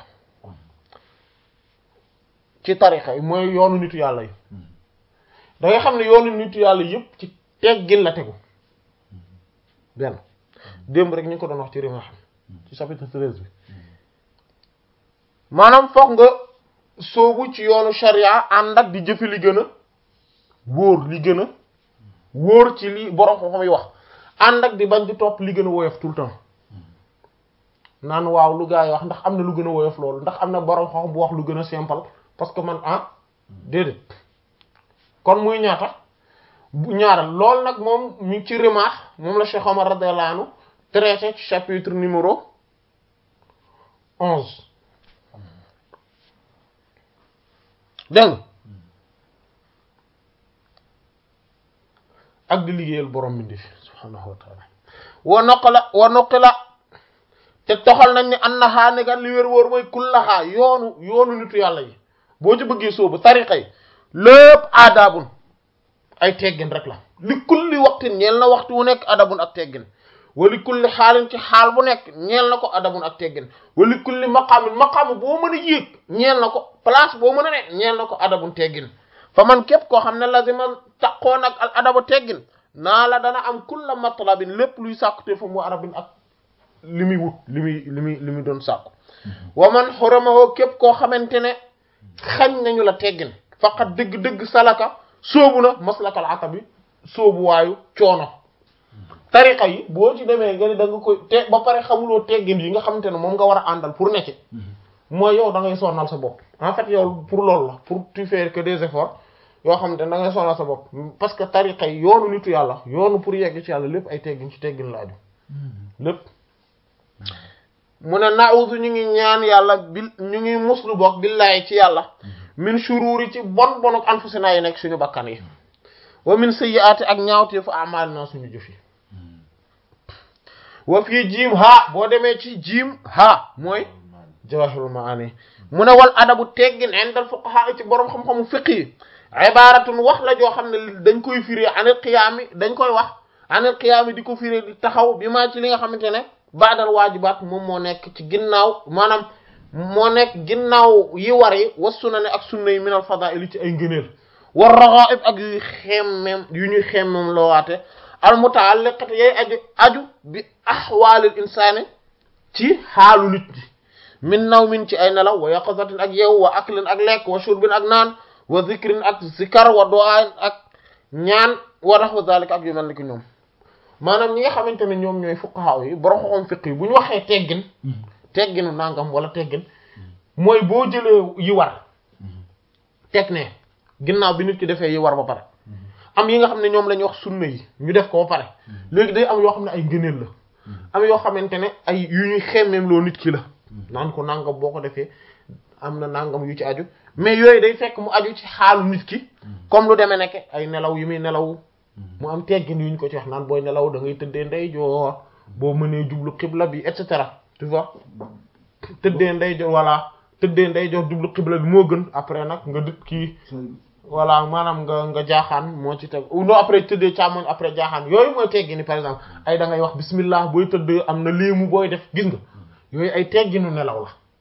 ci tariqa yi mooy yoonu nitu yàlla yi da nga xam ne yoonu nitu yàlla yëpp ci teggin la tegu benn démb rek ñu ko doon wax ci rima xam ci chapitre treize bi maanaam foog nga soobu ci yoonu sharia ànd ak di jëfe li gën a wóor li gën a wóor ci li borom xam-xam yi wax ànd ak di bañ di topp li gën a woyof tout le temps naan waaw lu gaa yi wax ndax am na lu gën a woyof loolu ndax am na borom xam-xam bu wax lu gën a simple parce que man ah déedéet kon muy ñaata bu ñaaral loolu nag moom mi ci rimaax moom la Cheikh Omar radiyallahu anhu traité ci chapitre numéro onze dégg ak di liggéeyal borom bi fi subhaanahu wa taala wa noqala wa noqila te toxal nañ ne annaha ne gan li wér wóor mooy kullaha yoonu yoonu nitu yàlla yi boo ci bëggee sóobu tariqa yi lépp aadaabun ay teggin rek la li kulli waxtin ñeel na waxtu wu nekk adabun ak teggin wali kulli xaalin ci xaal bu nekk ñeel na ko adabun ak teggin wali kulli maqaamin maqaam boo mën a yéeg ñeel na ko place boo mën a ne ñeel na ko adabun teggin fa man képp koo xam ne lazima taqoon ak al adabu teggin naa la dana am kulla matlabin lépp luy sàkkute fa mu arabin ak li muy wut li muy li muy li muy doon sàkku wa man xoramaho képp koo xamante ne xañ nañu la teggin faqat dëgg-dëgg salaka sóobu na maslakal atabi sóobu waayu coono tariqa yi boo ci demee nga ni da nga koy te ba pare xamuloo teggin yi nga xamante ne moom nga war a àndal pour nekk mooy yow da ngay sonnal sa bopp en fait yow pour loolu la pour tu faire que des efforts yoo xamante ne da ngay sonnal sa bopp parce que tariqa yi yoonu nitu yàlla yoonu pour yegg ci yàlla lépp ay teggin ci teggin la aju lépp mu ne na'udhu ñu ngi ñaan yàlla bil ñu ngi muslu bokk billahi ci yàlla min shururi ci bon bonuk anfusina yi nekk suñu bakkan yi wa min sayyiati ak ñaawtee fu amal na suñu jëf yi wa fii jiim ha boo demee ci jiim ha mooy jawahirul maani mu ne wal adabu teggin indal fuqaha ci borom xam-xamu fiqh yi ibaratun wax la joo xam ne dañ koy firé anil qiyaami dañ koy wax anil qiyaami di ko firé di taxaw bi maa ci li nga xamante ne baadal waajibaat moom moo nekk ci ginnaaw maanaam moo nekk ginnaaw yi war yi wa sunna ne ak sunna yi minal fadaa'il ci ay ngëneel war ragha'ib ak yuy xemmem yu ñuy xemmem loowaate al muta'alliqat yay aju aju bi ahwaalil insaani ci xaalu nit ñi min nawmin ci ay nelaw wa yaqazatin ak yeew wa aklin ak lekk wa shurbin ak naan wa zikrin ak zikar wa du'aan ak ñaan wa nahwa zalika ak yu mel ni ki ñoom maanaam ñi nga xamante ne ñoom ñooy fuqaha yi borom xoxom fiq yi bu ñu waxee teggin tegginu nangam wala teggin mooy boo jëlee yi war teg ne ginnaaw bi nit ki defee yi war ba pare am yi nga xam ne ñoom la ñuy wax sunna yi ñu def ko ba pare léegi day am yoo xam ne ay ngëneel la am yoo xamante ne ay yu ñuy xemmeem loo nit ki la naan ko nangam boo ko defee am na nangam yu ci aju mais yooyu day fekk mu aju ci xaalu nit ki comme lu demee nekk ay nelaw yu muy nelaw mu am teggin yu ñu ko ci wax naan booy nelaw da ngay tëddee ndeyjoor boo mënee jublu xibla bi et cetera tu vois tëddee ndeyjoor voilà tëddee ndeyjoor jublu xibla bi moo gën après nag nga dëkk kii voilà maanaam nga nga jaaxaan moo ci teg non après tëddee càmmoñ après jaaxaan yooyu mooy teggini par exemple ay da ngay wax bismillah booy tëdd am na léemu booy def gis nga yooyu ay tegginu nelaw la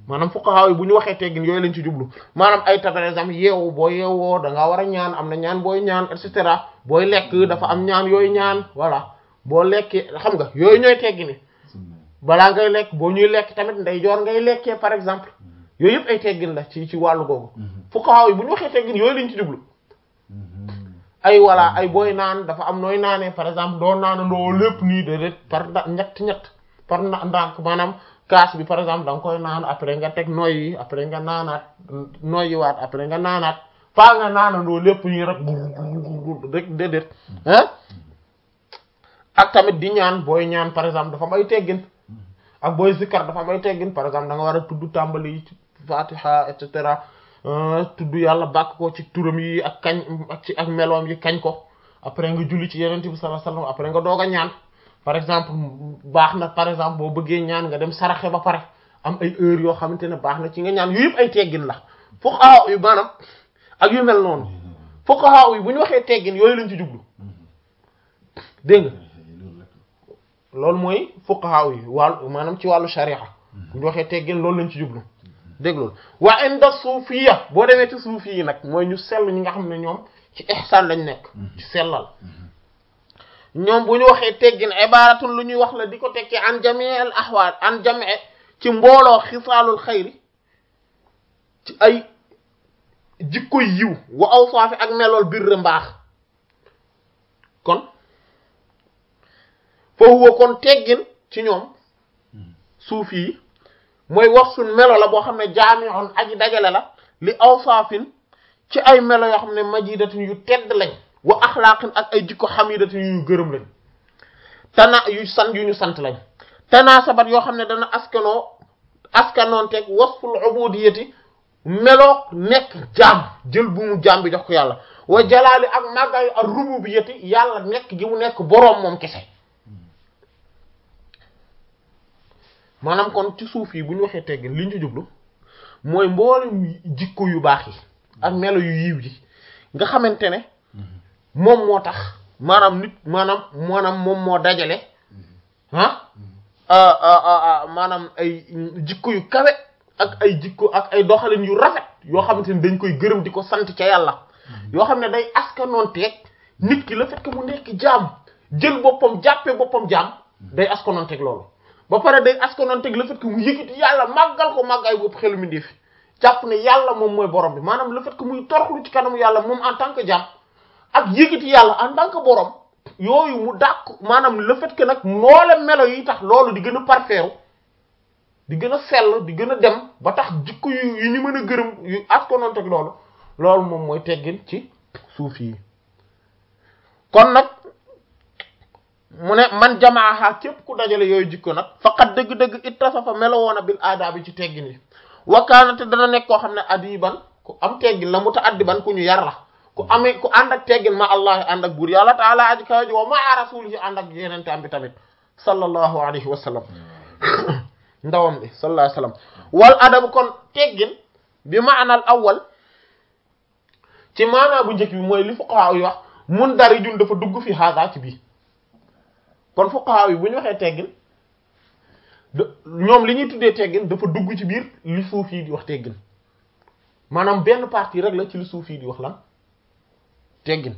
maanaam fuqaha yi bu ñu waxee teggin yooyu lañ ci jublu maanaam ay par exemple yeewu boo yeewoo da ngaa war a ñaan am na ñaan booy ñaan et cetera booy lekk dafa am ñaan yooyu ñaan voilà boo lekkee xam nga yooyu ñooy teggini balaa ngay lekk boo ñuy lekk tamit ndeyjoor ngay lekkee par exemple yooyu yëpp ay teggin la ci ci wàllu googu fuqaha yi bu ñu waxee teggin yooyu lañ ci jublu ay voilà ay booy naan dafa am nooy naanee par exemple doo naanandoo lépp nii déedéet par ñett ñett par ndànk maanaam kaas bi par exemple da nga koy naan après nga teg noy yi après nga naanaat noyyi waat après nga naanaat faa nga naanandoo lépp nii rek rek déedéet ah ak tamit di ñaan booy ñaan par exemple dafa am ay teggin ak booy zikkar dafa am ay teggin par exemple da nga war a tudd tàmbali ci fatiha et cetera tudd yàlla bàkk ko ci turam yi ak kañ ak ci ak meloom yi kañ ko après nga julli ci yeneen bi sallallahu alayhi wasallam après nga doog a ñaan par exemple baax na par exemple boo bëggee ñaan nga dem saraxe ba pare am ay heures yoo xamante ne baax na ci nga ñaan yu yëpp ay teggin la fuqaha yu maanaam ak yu mel noonu fuqaha yi bu ñu waxee teggin yooyu lañ ci jublu dégg nga loolu mooy fuqaha yi wàllu maanaam ci wàllu sharia bu ñu waxee teggin loolu lañ ci jublu dégg loolu waa inda suufiya boo demee ci suufi yi nag mooy ñu sell ñi nga xam ne ñoom ci ihsaan lañ nekk ci sellal ñoom bu ñu waxee teggin ibaratun lu ñuy wax la di ko tekki an jami al ahwaal an jami ci mbooloo xisaalul xayri ci ay jikko yiw wa awsaafi ak melool birr mbaax kon fa huwa kon teggin ci ñoom suufi yi mooy wax suñ melo la boo xam ne jaami'un aji dajale la li awsaafin ci ay melo yoo xam ne majidatin yu tedd lañ wa axlaaqin ak ay jikko xamidatin yu ñu gërëm lañ tana yu sant yu ñu sant lañ tanaasabat yoo xam ne dana askanoo askanoonteeg wasful ubudiyati meloo nekk jaam jël bu mu jaam bi jox ko yàlla wa jalaali ak màggaayu ak rububiyati yàlla nekk gi mu nekk boroom moom kese maanaam kon ci suuf yi bu ñu waxee teggin li ñu ci jublu mooy mboolem jikko yu baax yi ak melo yu yiw yi nga xamante ne moom moo tax maanaam nit maanaam maanaam moom moo dajale ah maanaam ay jikko yu kawe ak ay jikko ak ay doxalin yu rafet yoo xamante ne dañ koy gërëm di ko sant ca yàlla yoo xam ne day askanoonteeg nit ki le fait que mu nekk jaam jël boppam jàppee boppam jaam day askanoonteeg loolu ba pare day askanoonteeg le fait que mu yëkkati yàlla màggal ko màggaay bopp xelu mi ndeefi jàpp ne yàlla moom mooy borom bi maanaam le fait que muy toroxlu ci kanamu yàlla moom en tant que jaam ak yëkkati yàlla en tant que borom yooyu mu dàq maanaam le fait que nag noole melo yi tax loolu di gën a parfeeru di gën a sell di gën a dem ba tax jikko yu yu ñu mën a gërëm yu askanoonteeg loolu loolu moom mooy teggin ci suuf yi kon nag mu ne man jamaaha képp ku dajale yooyu jikko nag faqat dëgg-dëgg ittasafa melowoon a bil aada bi ci teggin yi wakaanate dana nekk koo xam ne adiban ku am teggin la mutaaddiban ku ñu yar la ku amee ku ànd ak teggin ma allah ànd ak buur yàlla taala aji kawaji wa maa rasulihi ànd ak yenente am bi tamit sallallahu alayhi wa sallam ndawam bi sallallahu alayhi wa sallam wal adab kon teggin bi maanal awwal ci maanaa bu njëkk bi mooy li fuqaha yi wax mun dari jun dafa dugg fi haada ci bii kon fuqaha yi bu ñu waxee teggin ñoom li ñuy tuddee teggin dafa dugg ci biir li suuf yi di wax teggin maanaam benn partie rek la ci li suuf yi di wax lan teggin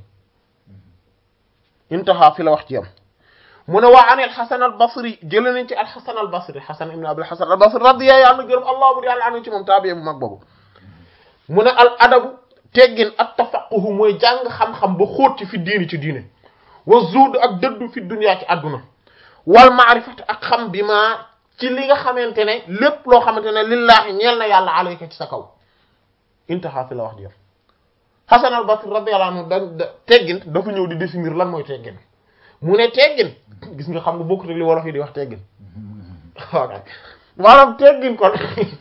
intaha fi la wax ci yam mu ne waa an al xasan al basri jële nañ ci al xasan al basri xasan ibn abul xasan al basri radiya yàlla gërëm allah bur yàlla anu ci moom taabiye bu mag boobu mu ne al adabu teggin ak tafaquhu mooy jàng xam-xam ba xóot ci fi diini ci diine wa zuud ak dëddu fi dunya ci àdduna wal maarifat ak xam bi ma ci li nga xamante ne lépp loo xamante ne lillaahi ñeel na yàlla alayka ci sa kaw intaha fi la wax di yam Hasan al Basri radiyallahu anhu da teggin dafa ñëw di définir lan mooy teggin mu ne teggin gis nga xam nga bokkut ak li wolof yi di wax teggin waaw maanaam teggin kon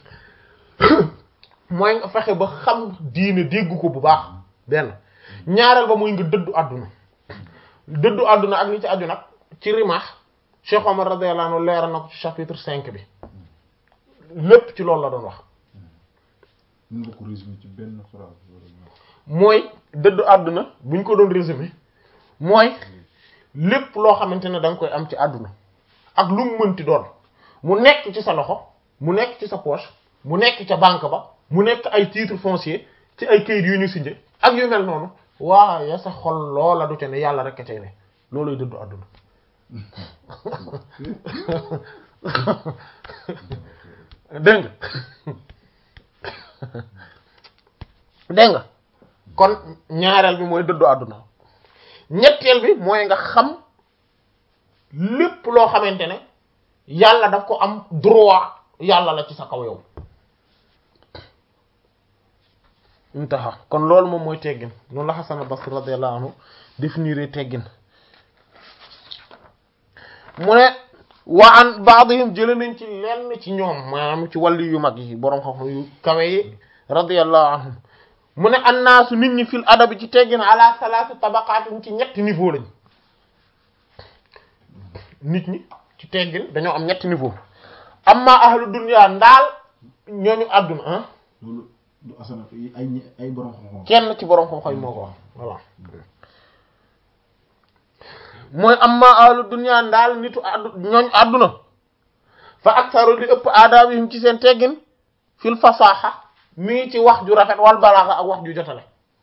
mooy nga fexe ba xam diine dégg ko bu baax benn ñaareel ba mooy nga dëddu àdduna dëddu àdduna ak li ci aju nag ci rimaax Cheikh Omar radiyallahu anhu leeral na ko ci chapitre cinq bi lépp ci loolu la doon wax mën nga ko résumer ci benn phrase mooy dëddu àdduna bu ñu ko doon résumer mooy lépp loo xamante ne da nga koy am ci àdduna ak lu mu mënti doon mu nekk ci sa loxo mu nekk ci sa poche mu nekk ca banque ba mu nekk ay titre foncier ci ay kayit yu ñu signé ak yu mel noonu waaye sa xol loola du ca ne yàlla rek a cay ne looluy dëddu àdduna dégg nga dégg nga kon ñaareel bi mooy dëddu àdduna ñetteel bi mooy nga xam lépp loo xamante ne yàlla daf ko am droit yàlla la ci sa kaw yow intaha kon loolu moom mooy teggin noonu la Hasan al-Basri radiyallahu anhu définir teggin mu ne wa an ba'dihim jële nañ ci lenn ci ñoom maanaam ci wàlli yu mag yi boroom xam-xam yu kawe yi radiyallahu anhum mu ne annaasu nit ñi fil adabi ci teggin ala salaasi tabaqaatin ci ñetti niveau lañ nit ñi ci teggin dañoo am ñetti niveau amma ahlu dunya ndaal ñooñu àdduna ah loolu du asana ay ñe- ay borom xam-xam kenn ci boroom xam-xam yi moo ko wax voilà mooy amma ahlu dunya ndaal nitu addu ñooñ àdduna fa aktaru li ëpp aadaabihim ci seen teggin fil fasaaxa mi ngi ci wax ju rafet wal balaaxa ak wax ju jotale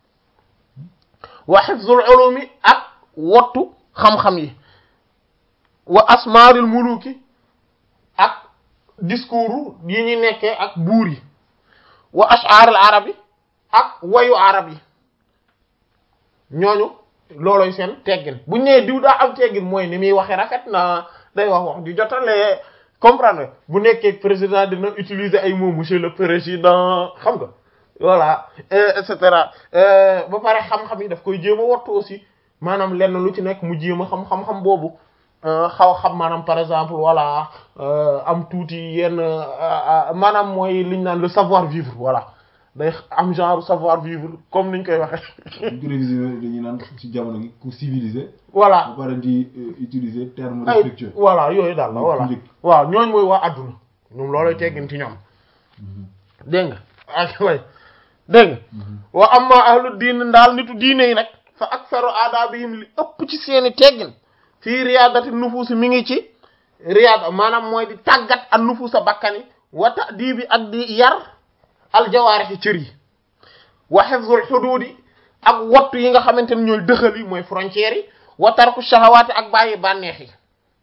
wa hifzul ulumi ak wottu xam-xam yi wa asmaaril muluki ak discours yi ñuy nekkee ak buur yi wa ash'aril arab yi ak wayu arab yi ñooñu looloy seen teggin bu ñu nee diw daa am teggin mooy ni muy waxee rafet na day wax wax ju jotale comprendre bu nekkee président dina utiliser ay mots monsieur le président xam nga voilà et cetera ba pare xam-xam yi daf koy jéem a wattu aussi maanaam lenn lu ci nekk mu jéem a xam xam-xam boobu xaw xam maanaam par exemple voilà am tuuti yenn maanaam mooy liñ naan le savoir vivre voilà day am genre savoir vivre comme niñ koy waxee ñu ko révisé dañuy naan ci jamono gi ku civilisé voilà ba pare di euh, utiliser terme ay respectueux voilà yooyu daal la Muy voilà public. waaw ñooñ mooy waa adduna ñoom looloy teggin ci ñoom dégg nga ak way dégg nga wa amma ahlu diin ndaal nitu diine yi nag fa aksaru aadaabihim li ëpp ci seeni teggin fii riyaadati nufuusi mi ngi ci riyaada maanaam mooy di tàggat an nufuusa bakkani wa ta'dibi ak di yar aljawaarixi cër yi wa hifzul xuduudi ak wattu yi nga xamante ne ñooy dëxal yi mooy frontières yi wa tarku shahawaati ak bàyyi bànneex yi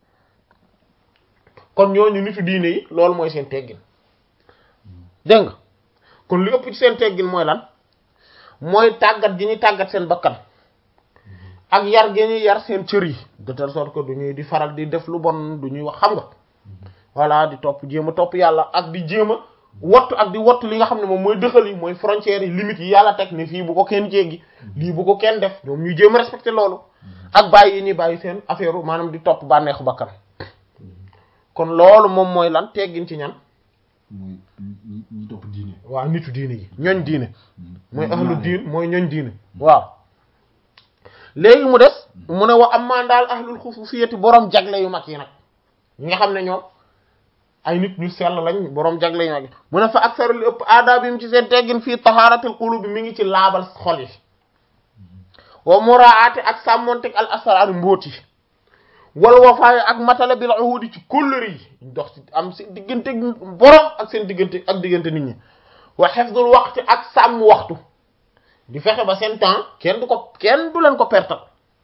kon ñooñu nitu diine yi loolu mooy seen teggin dégg nga kon li ëpp ci seen teggin mooy lan mooy tàggat gi ñuy tàggat seen bakkan ak yar gi ñuy yar seen cër yi de telle sorte que du ñuy di faral di def lu bon du ñuy wax xam nga voilà di topp jéem a topp yàlla ak di jéem a wattu ak di wattu li nga xam ne moom mooy dëxal yi mooy frontières yi limites yi yàlla teg ne fii bu ko kenn jéggi lii bu ko kenn def ñoom ñuy jéem a respecté loolu ak bàyyi yi ñuy bàyyi seen affaire maanaam di topp bànneexu bakkan kon loolu moom mooy lan teggin ci ñan mooy ñi ñi topp diine waaw nitu diine yi ñooñ diine mooy Ñi ahlu ñaanee. diin mooy ñooñ diine waaw léegi mu des mu ne wa amma daal ahlul xususiyati borom jagle yu mag yi nag ñi nga xam ne ñoom ay nit ñu sell lañ borom jagle yu mag yi mu ne fa aksaru li ëpp aadaabim ci seen teggin fii tahaaratil qulubi mi ngi ci laabal xol yi wa muraati ak sàmmonteg al asraar mbóot yi wal wafaay ak matala bil uhudi ci kóllëre yi dox ci am seen diggante borom ak seen diggante ak diggante nit ñi wa hifdul waqti ak sàmm waxtu di fexe ba seen temps kenn du ko kenn du leen ko pertal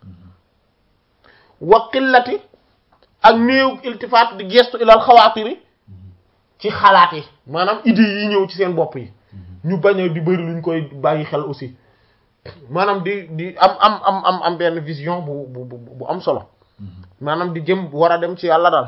wa qillati ak néew iltifaat di gestu ilal xawaatiri ci xalaat yi maanaam idées yi ñëw ci seen bopp yi ñu bañ a di bëri luñ koy bàyyi xel aussi maanaam di di am am am am am benn vision bu bu bu bu am solo maanaam di jëm war a dem ci yàlla daal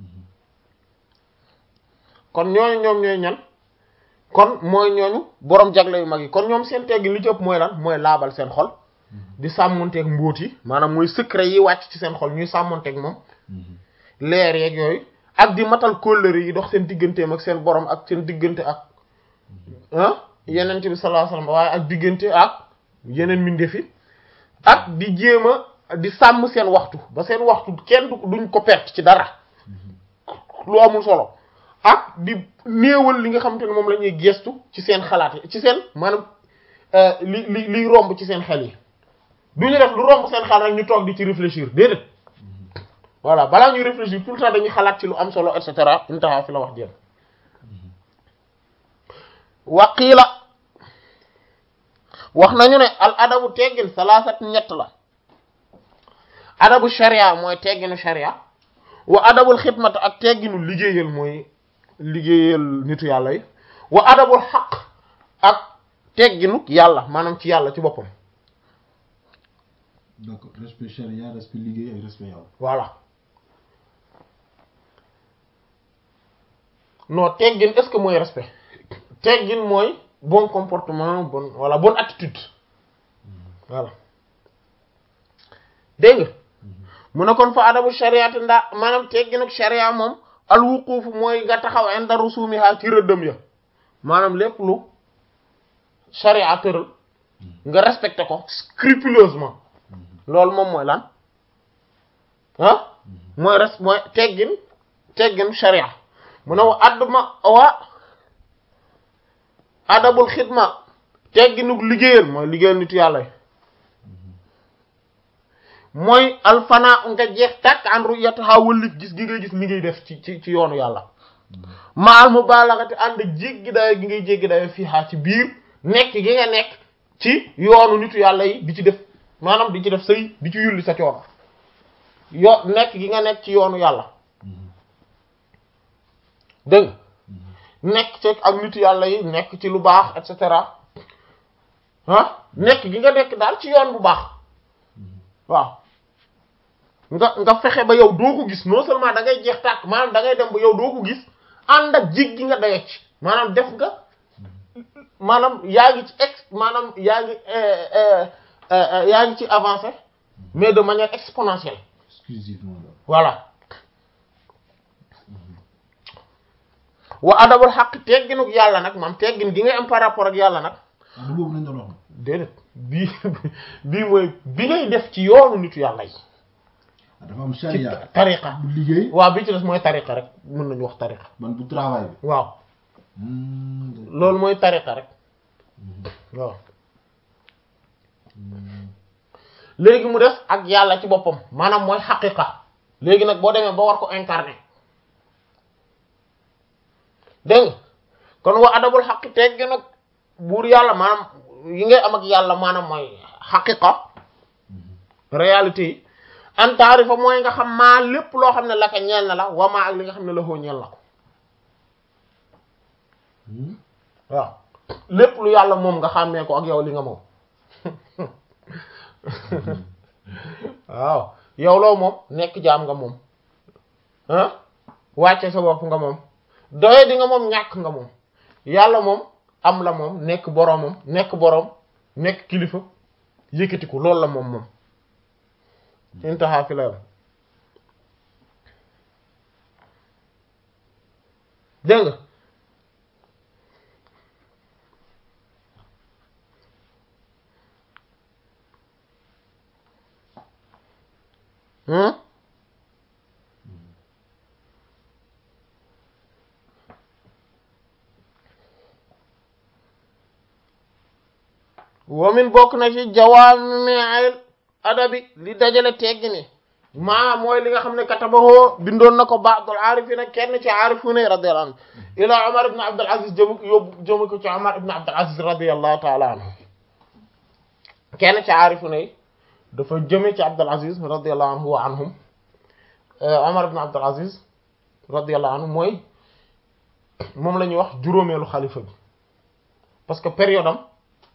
kon ñooñu ñoom ñooy ñan kon mooy ñooñu borom jagle yu mag yi kon ñoom seen teggi li ci ëpp mooy lan mooy laabal seen xol di sàmmonteeg mbóot yi maanaam mooy secret yi wàcc ci seen xol ñuy sàmmonteeg moom leer yeeg yooyu ak di matal kóllëre yi dox seen digganteem ak seen borom ak seen diggante ak ah yeneen bi sallallahu alayhi wasallam waaye ak diggante ak yeneen mbindeef yi ak di jéem a di sàmm seen waxtu ba seen waxtu kenn du duñ ko perte ci dara lu amul solo ak di néewal li nga xamante ne moom la ñuy gestu ci seen xalaat yi ci seen maanaam li li liy romb ci seen xel yi du ñu def lu romb seen xel rek ñu toog di ci réfléchir déedéet voilà balaa ñuy réfléchir tout le temps dañuy xalaat ci lu am solo et cetera intaha fi la wax jëm waqiila wax nañu ne al adabu teggin salaasat ñett la adabu sharia mooy tegginu sharia wa adabul xidmat ak tegginu liggéeyal mooy liggéeyal nitu yàlla yi wa adabul xaq ak tegginu yàlla maanaam ci yàlla ci boppam d'accord respect charia respect liggéey ak respect yàlla voilà non teggin est-ce que mooy respect teggin mooy bon comportement bon voilà bonne attitude voilà dégg nga mu ne kon fa adabu shariati ndaa maanaam teggin ak sharia moom al wuquuf mooy nga taxaw inda rusumiha ci rëddëm ya maanaam lépp lu sharia tëral nga respecté ko scrupuleusement loolu moom mooy lan ah mooy res mooy teggin teggin sharia mu ne wa addma wa adabul xidma tegginug liggéeyal mooy liggéeyal nitu yàlla yi mooy alfana nga jeex tàkk an ru'yataha wëllif gis gi ngay gis li ngay def ci ci ci yoonu yàlla maal mubalagati ànd jéggi dayo gi ngay jéggi dayo fii xaa ci biir nekk gi nga nekk ci yoonu nitu yàlla yi di ci def maanaam di ci def sëy di ci yulli sa coono yo nekk gi nga nekk ci yoonu yàlla dégg nekk ci ak nitu yàlla yi nekk ci lu baax et cetera ah nekk gi nga nekk daal ci yoon bu baax waaw nga nga fexe ba yow doo ko gis non seulement da ngay jeex tàkk maanaam da ngay dem ba yow doo ko gis ànd ak jig gi nga daye ci maanaam def nga maanaam yaa ngi ci ex maanaam yaa ngi yaa ngi ci avancé mais de manière exponentielle exclusivement la voilà wa adabul xaq tegginuk yàlla nag maam teggin gi ngay am par rapport ak yàlla nag ah du boobu lañ doon wax déedéet bii bii mooy bi ngay def ci yoonu nitu yàlla yi ah dafa am ci charia tariqa bu liggéey waaw bi ci des mooy tariqa rek mën nañu wax tariqa man bu travail bi waaw Hmm, d'accord. loolu mooy tariqa rek waaw léegi mu des ak yàlla ci boppam maanaam mooy xaqiqa léegi nag boo demee ba war ko incarner dégg nga kon wa adabul xaqi teggi nag buur yàlla maanaam yi ngay am ak yàlla maanaam mooy xaqiqa réalité yi an taarifa mooy nga xam maa lépp loo xam ne la ka ñeel na la wa maa ak li nga xam ne la xoo ñeel na ko Hmm, waaw lépp lu yàlla moom nga xàmmee ko ak yow li nga moom waaw yow loo moom nekk jaam nga moom ah wàcce sa bopp nga moom doye di nga moom ñàkk nga moom yàlla moom am la moom nekk boroomam nekk boroom nekk kilifa yëkkatiku loolu la moom moom intaha fi la yam dégg nga hmm wamin bokk na ci jawaami'il adabi li dajale teggi ni maa mooy li nga xam ne katabahoo bindoon na ko ba'dul aarifina kenn ci aarifuna radiyallahu anhu ila Umar ibn Abdul Aziz jëmu yóbbu jëmu ko ci Umar ibn Abdul Aziz radiyallahu ta'ala anhu kenn ci aarifuna yi dafa jëme ci Abdul Aziz radiyallahu anhu wa anhum Umar ibn Abdul Aziz radiyallahu anhu mooy moom la ñuy wax juróomeelu xalifa bi parce que période am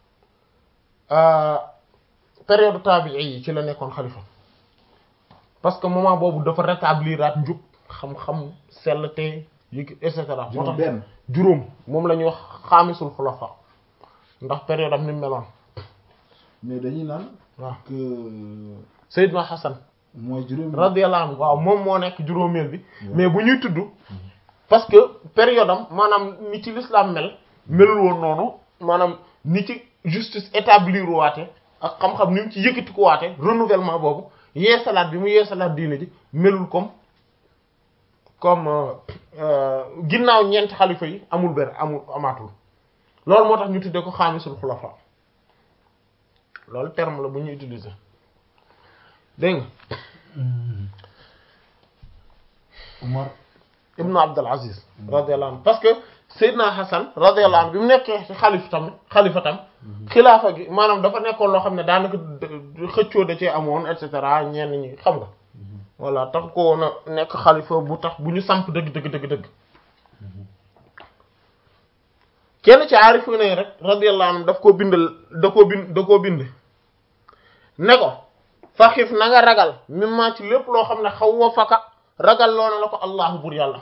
période tabi'i yi ci la nekkoon xalifa parce que moment boobu dafa rétablir at njub xam-xam sellte yi et cetera moo juróom tax benn juróom moom la ñuy wax xaamisul xulafa ndax période am ni mu meloon mais dañuy naan waaw que Seydina Hassan mooy juróomi radiyallahu anhu waaw moom moo nekk juróomeel bi mais bu ñuy tudd parce que période am maanaam ni ci l'islam mel melul woon noonu maanaam ni ci justice établir waate ak xam-xam ni mu ci yëkkati ko waate renouvellement boobu yeesalaat bi mu yeesalaat diine ji melul comme comme euh, euh, ginnaaw ñeenti xalifa yi amul ber amul amaatul loolu moo tax ñu tuddee ko xaamisul xulafa loolu terme la bu ñuy utiliser dégg nga Umar ibnu Abdul Aziz radiyallahu anhu parce que Seydina Hassan radiyallahu anhu bi mu nekkee ci xalif tam xalifa tam xilaafa gi maanaam dafa nekkoon loo xam ne daanaka xëccoo da cee amoon et cetera ñenn ñi xam nga voilà tax ko woon a nekk xalifa bu tax bu ñu samp dëgg dëgg dëgg dëgg kenn ci aarifu ne rek radiyallahu anhu daf koo bindal da koo bind da koo bind ne ko faxif na nga ragal mimma ci lépp loo xam ne xaw wa faka ragal loo na la ko allahu bur yàlla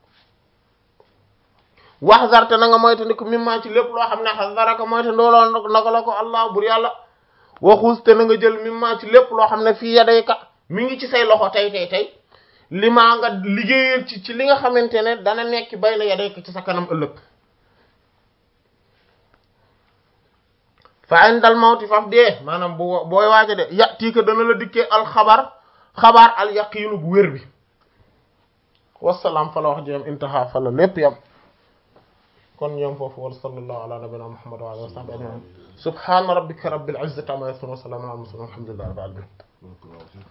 wax zarte na nga moytandiku mimma ci lépp loo xam ne xasaraka moyta ndooloo na ko la ko allahu bur yàlla waxuus te na nga jël mimma ci lépp loo xam ne fii yadayka mi ngi ci say loxo tey tey tey li maa nga liggéeyal ci ci li nga xamante ne dana nekk bay na yadayka ci sa kanam ëllëg fa indal mawti faf dee maanaam bu booy waaja de ya tiika dana la dikkee al xabar xabaar al yaqiinu bu wér bi wasalaam fa la wax jëm intaha fa la lépp yam kon ñoom foofu wal sallallahu ala nabina muhammad wa alihi wa sahbihi ajmain subhana rabbika rabbil izzati amma yasifun wa salamun ala al mursalin walhamdulillahi rabbil alamin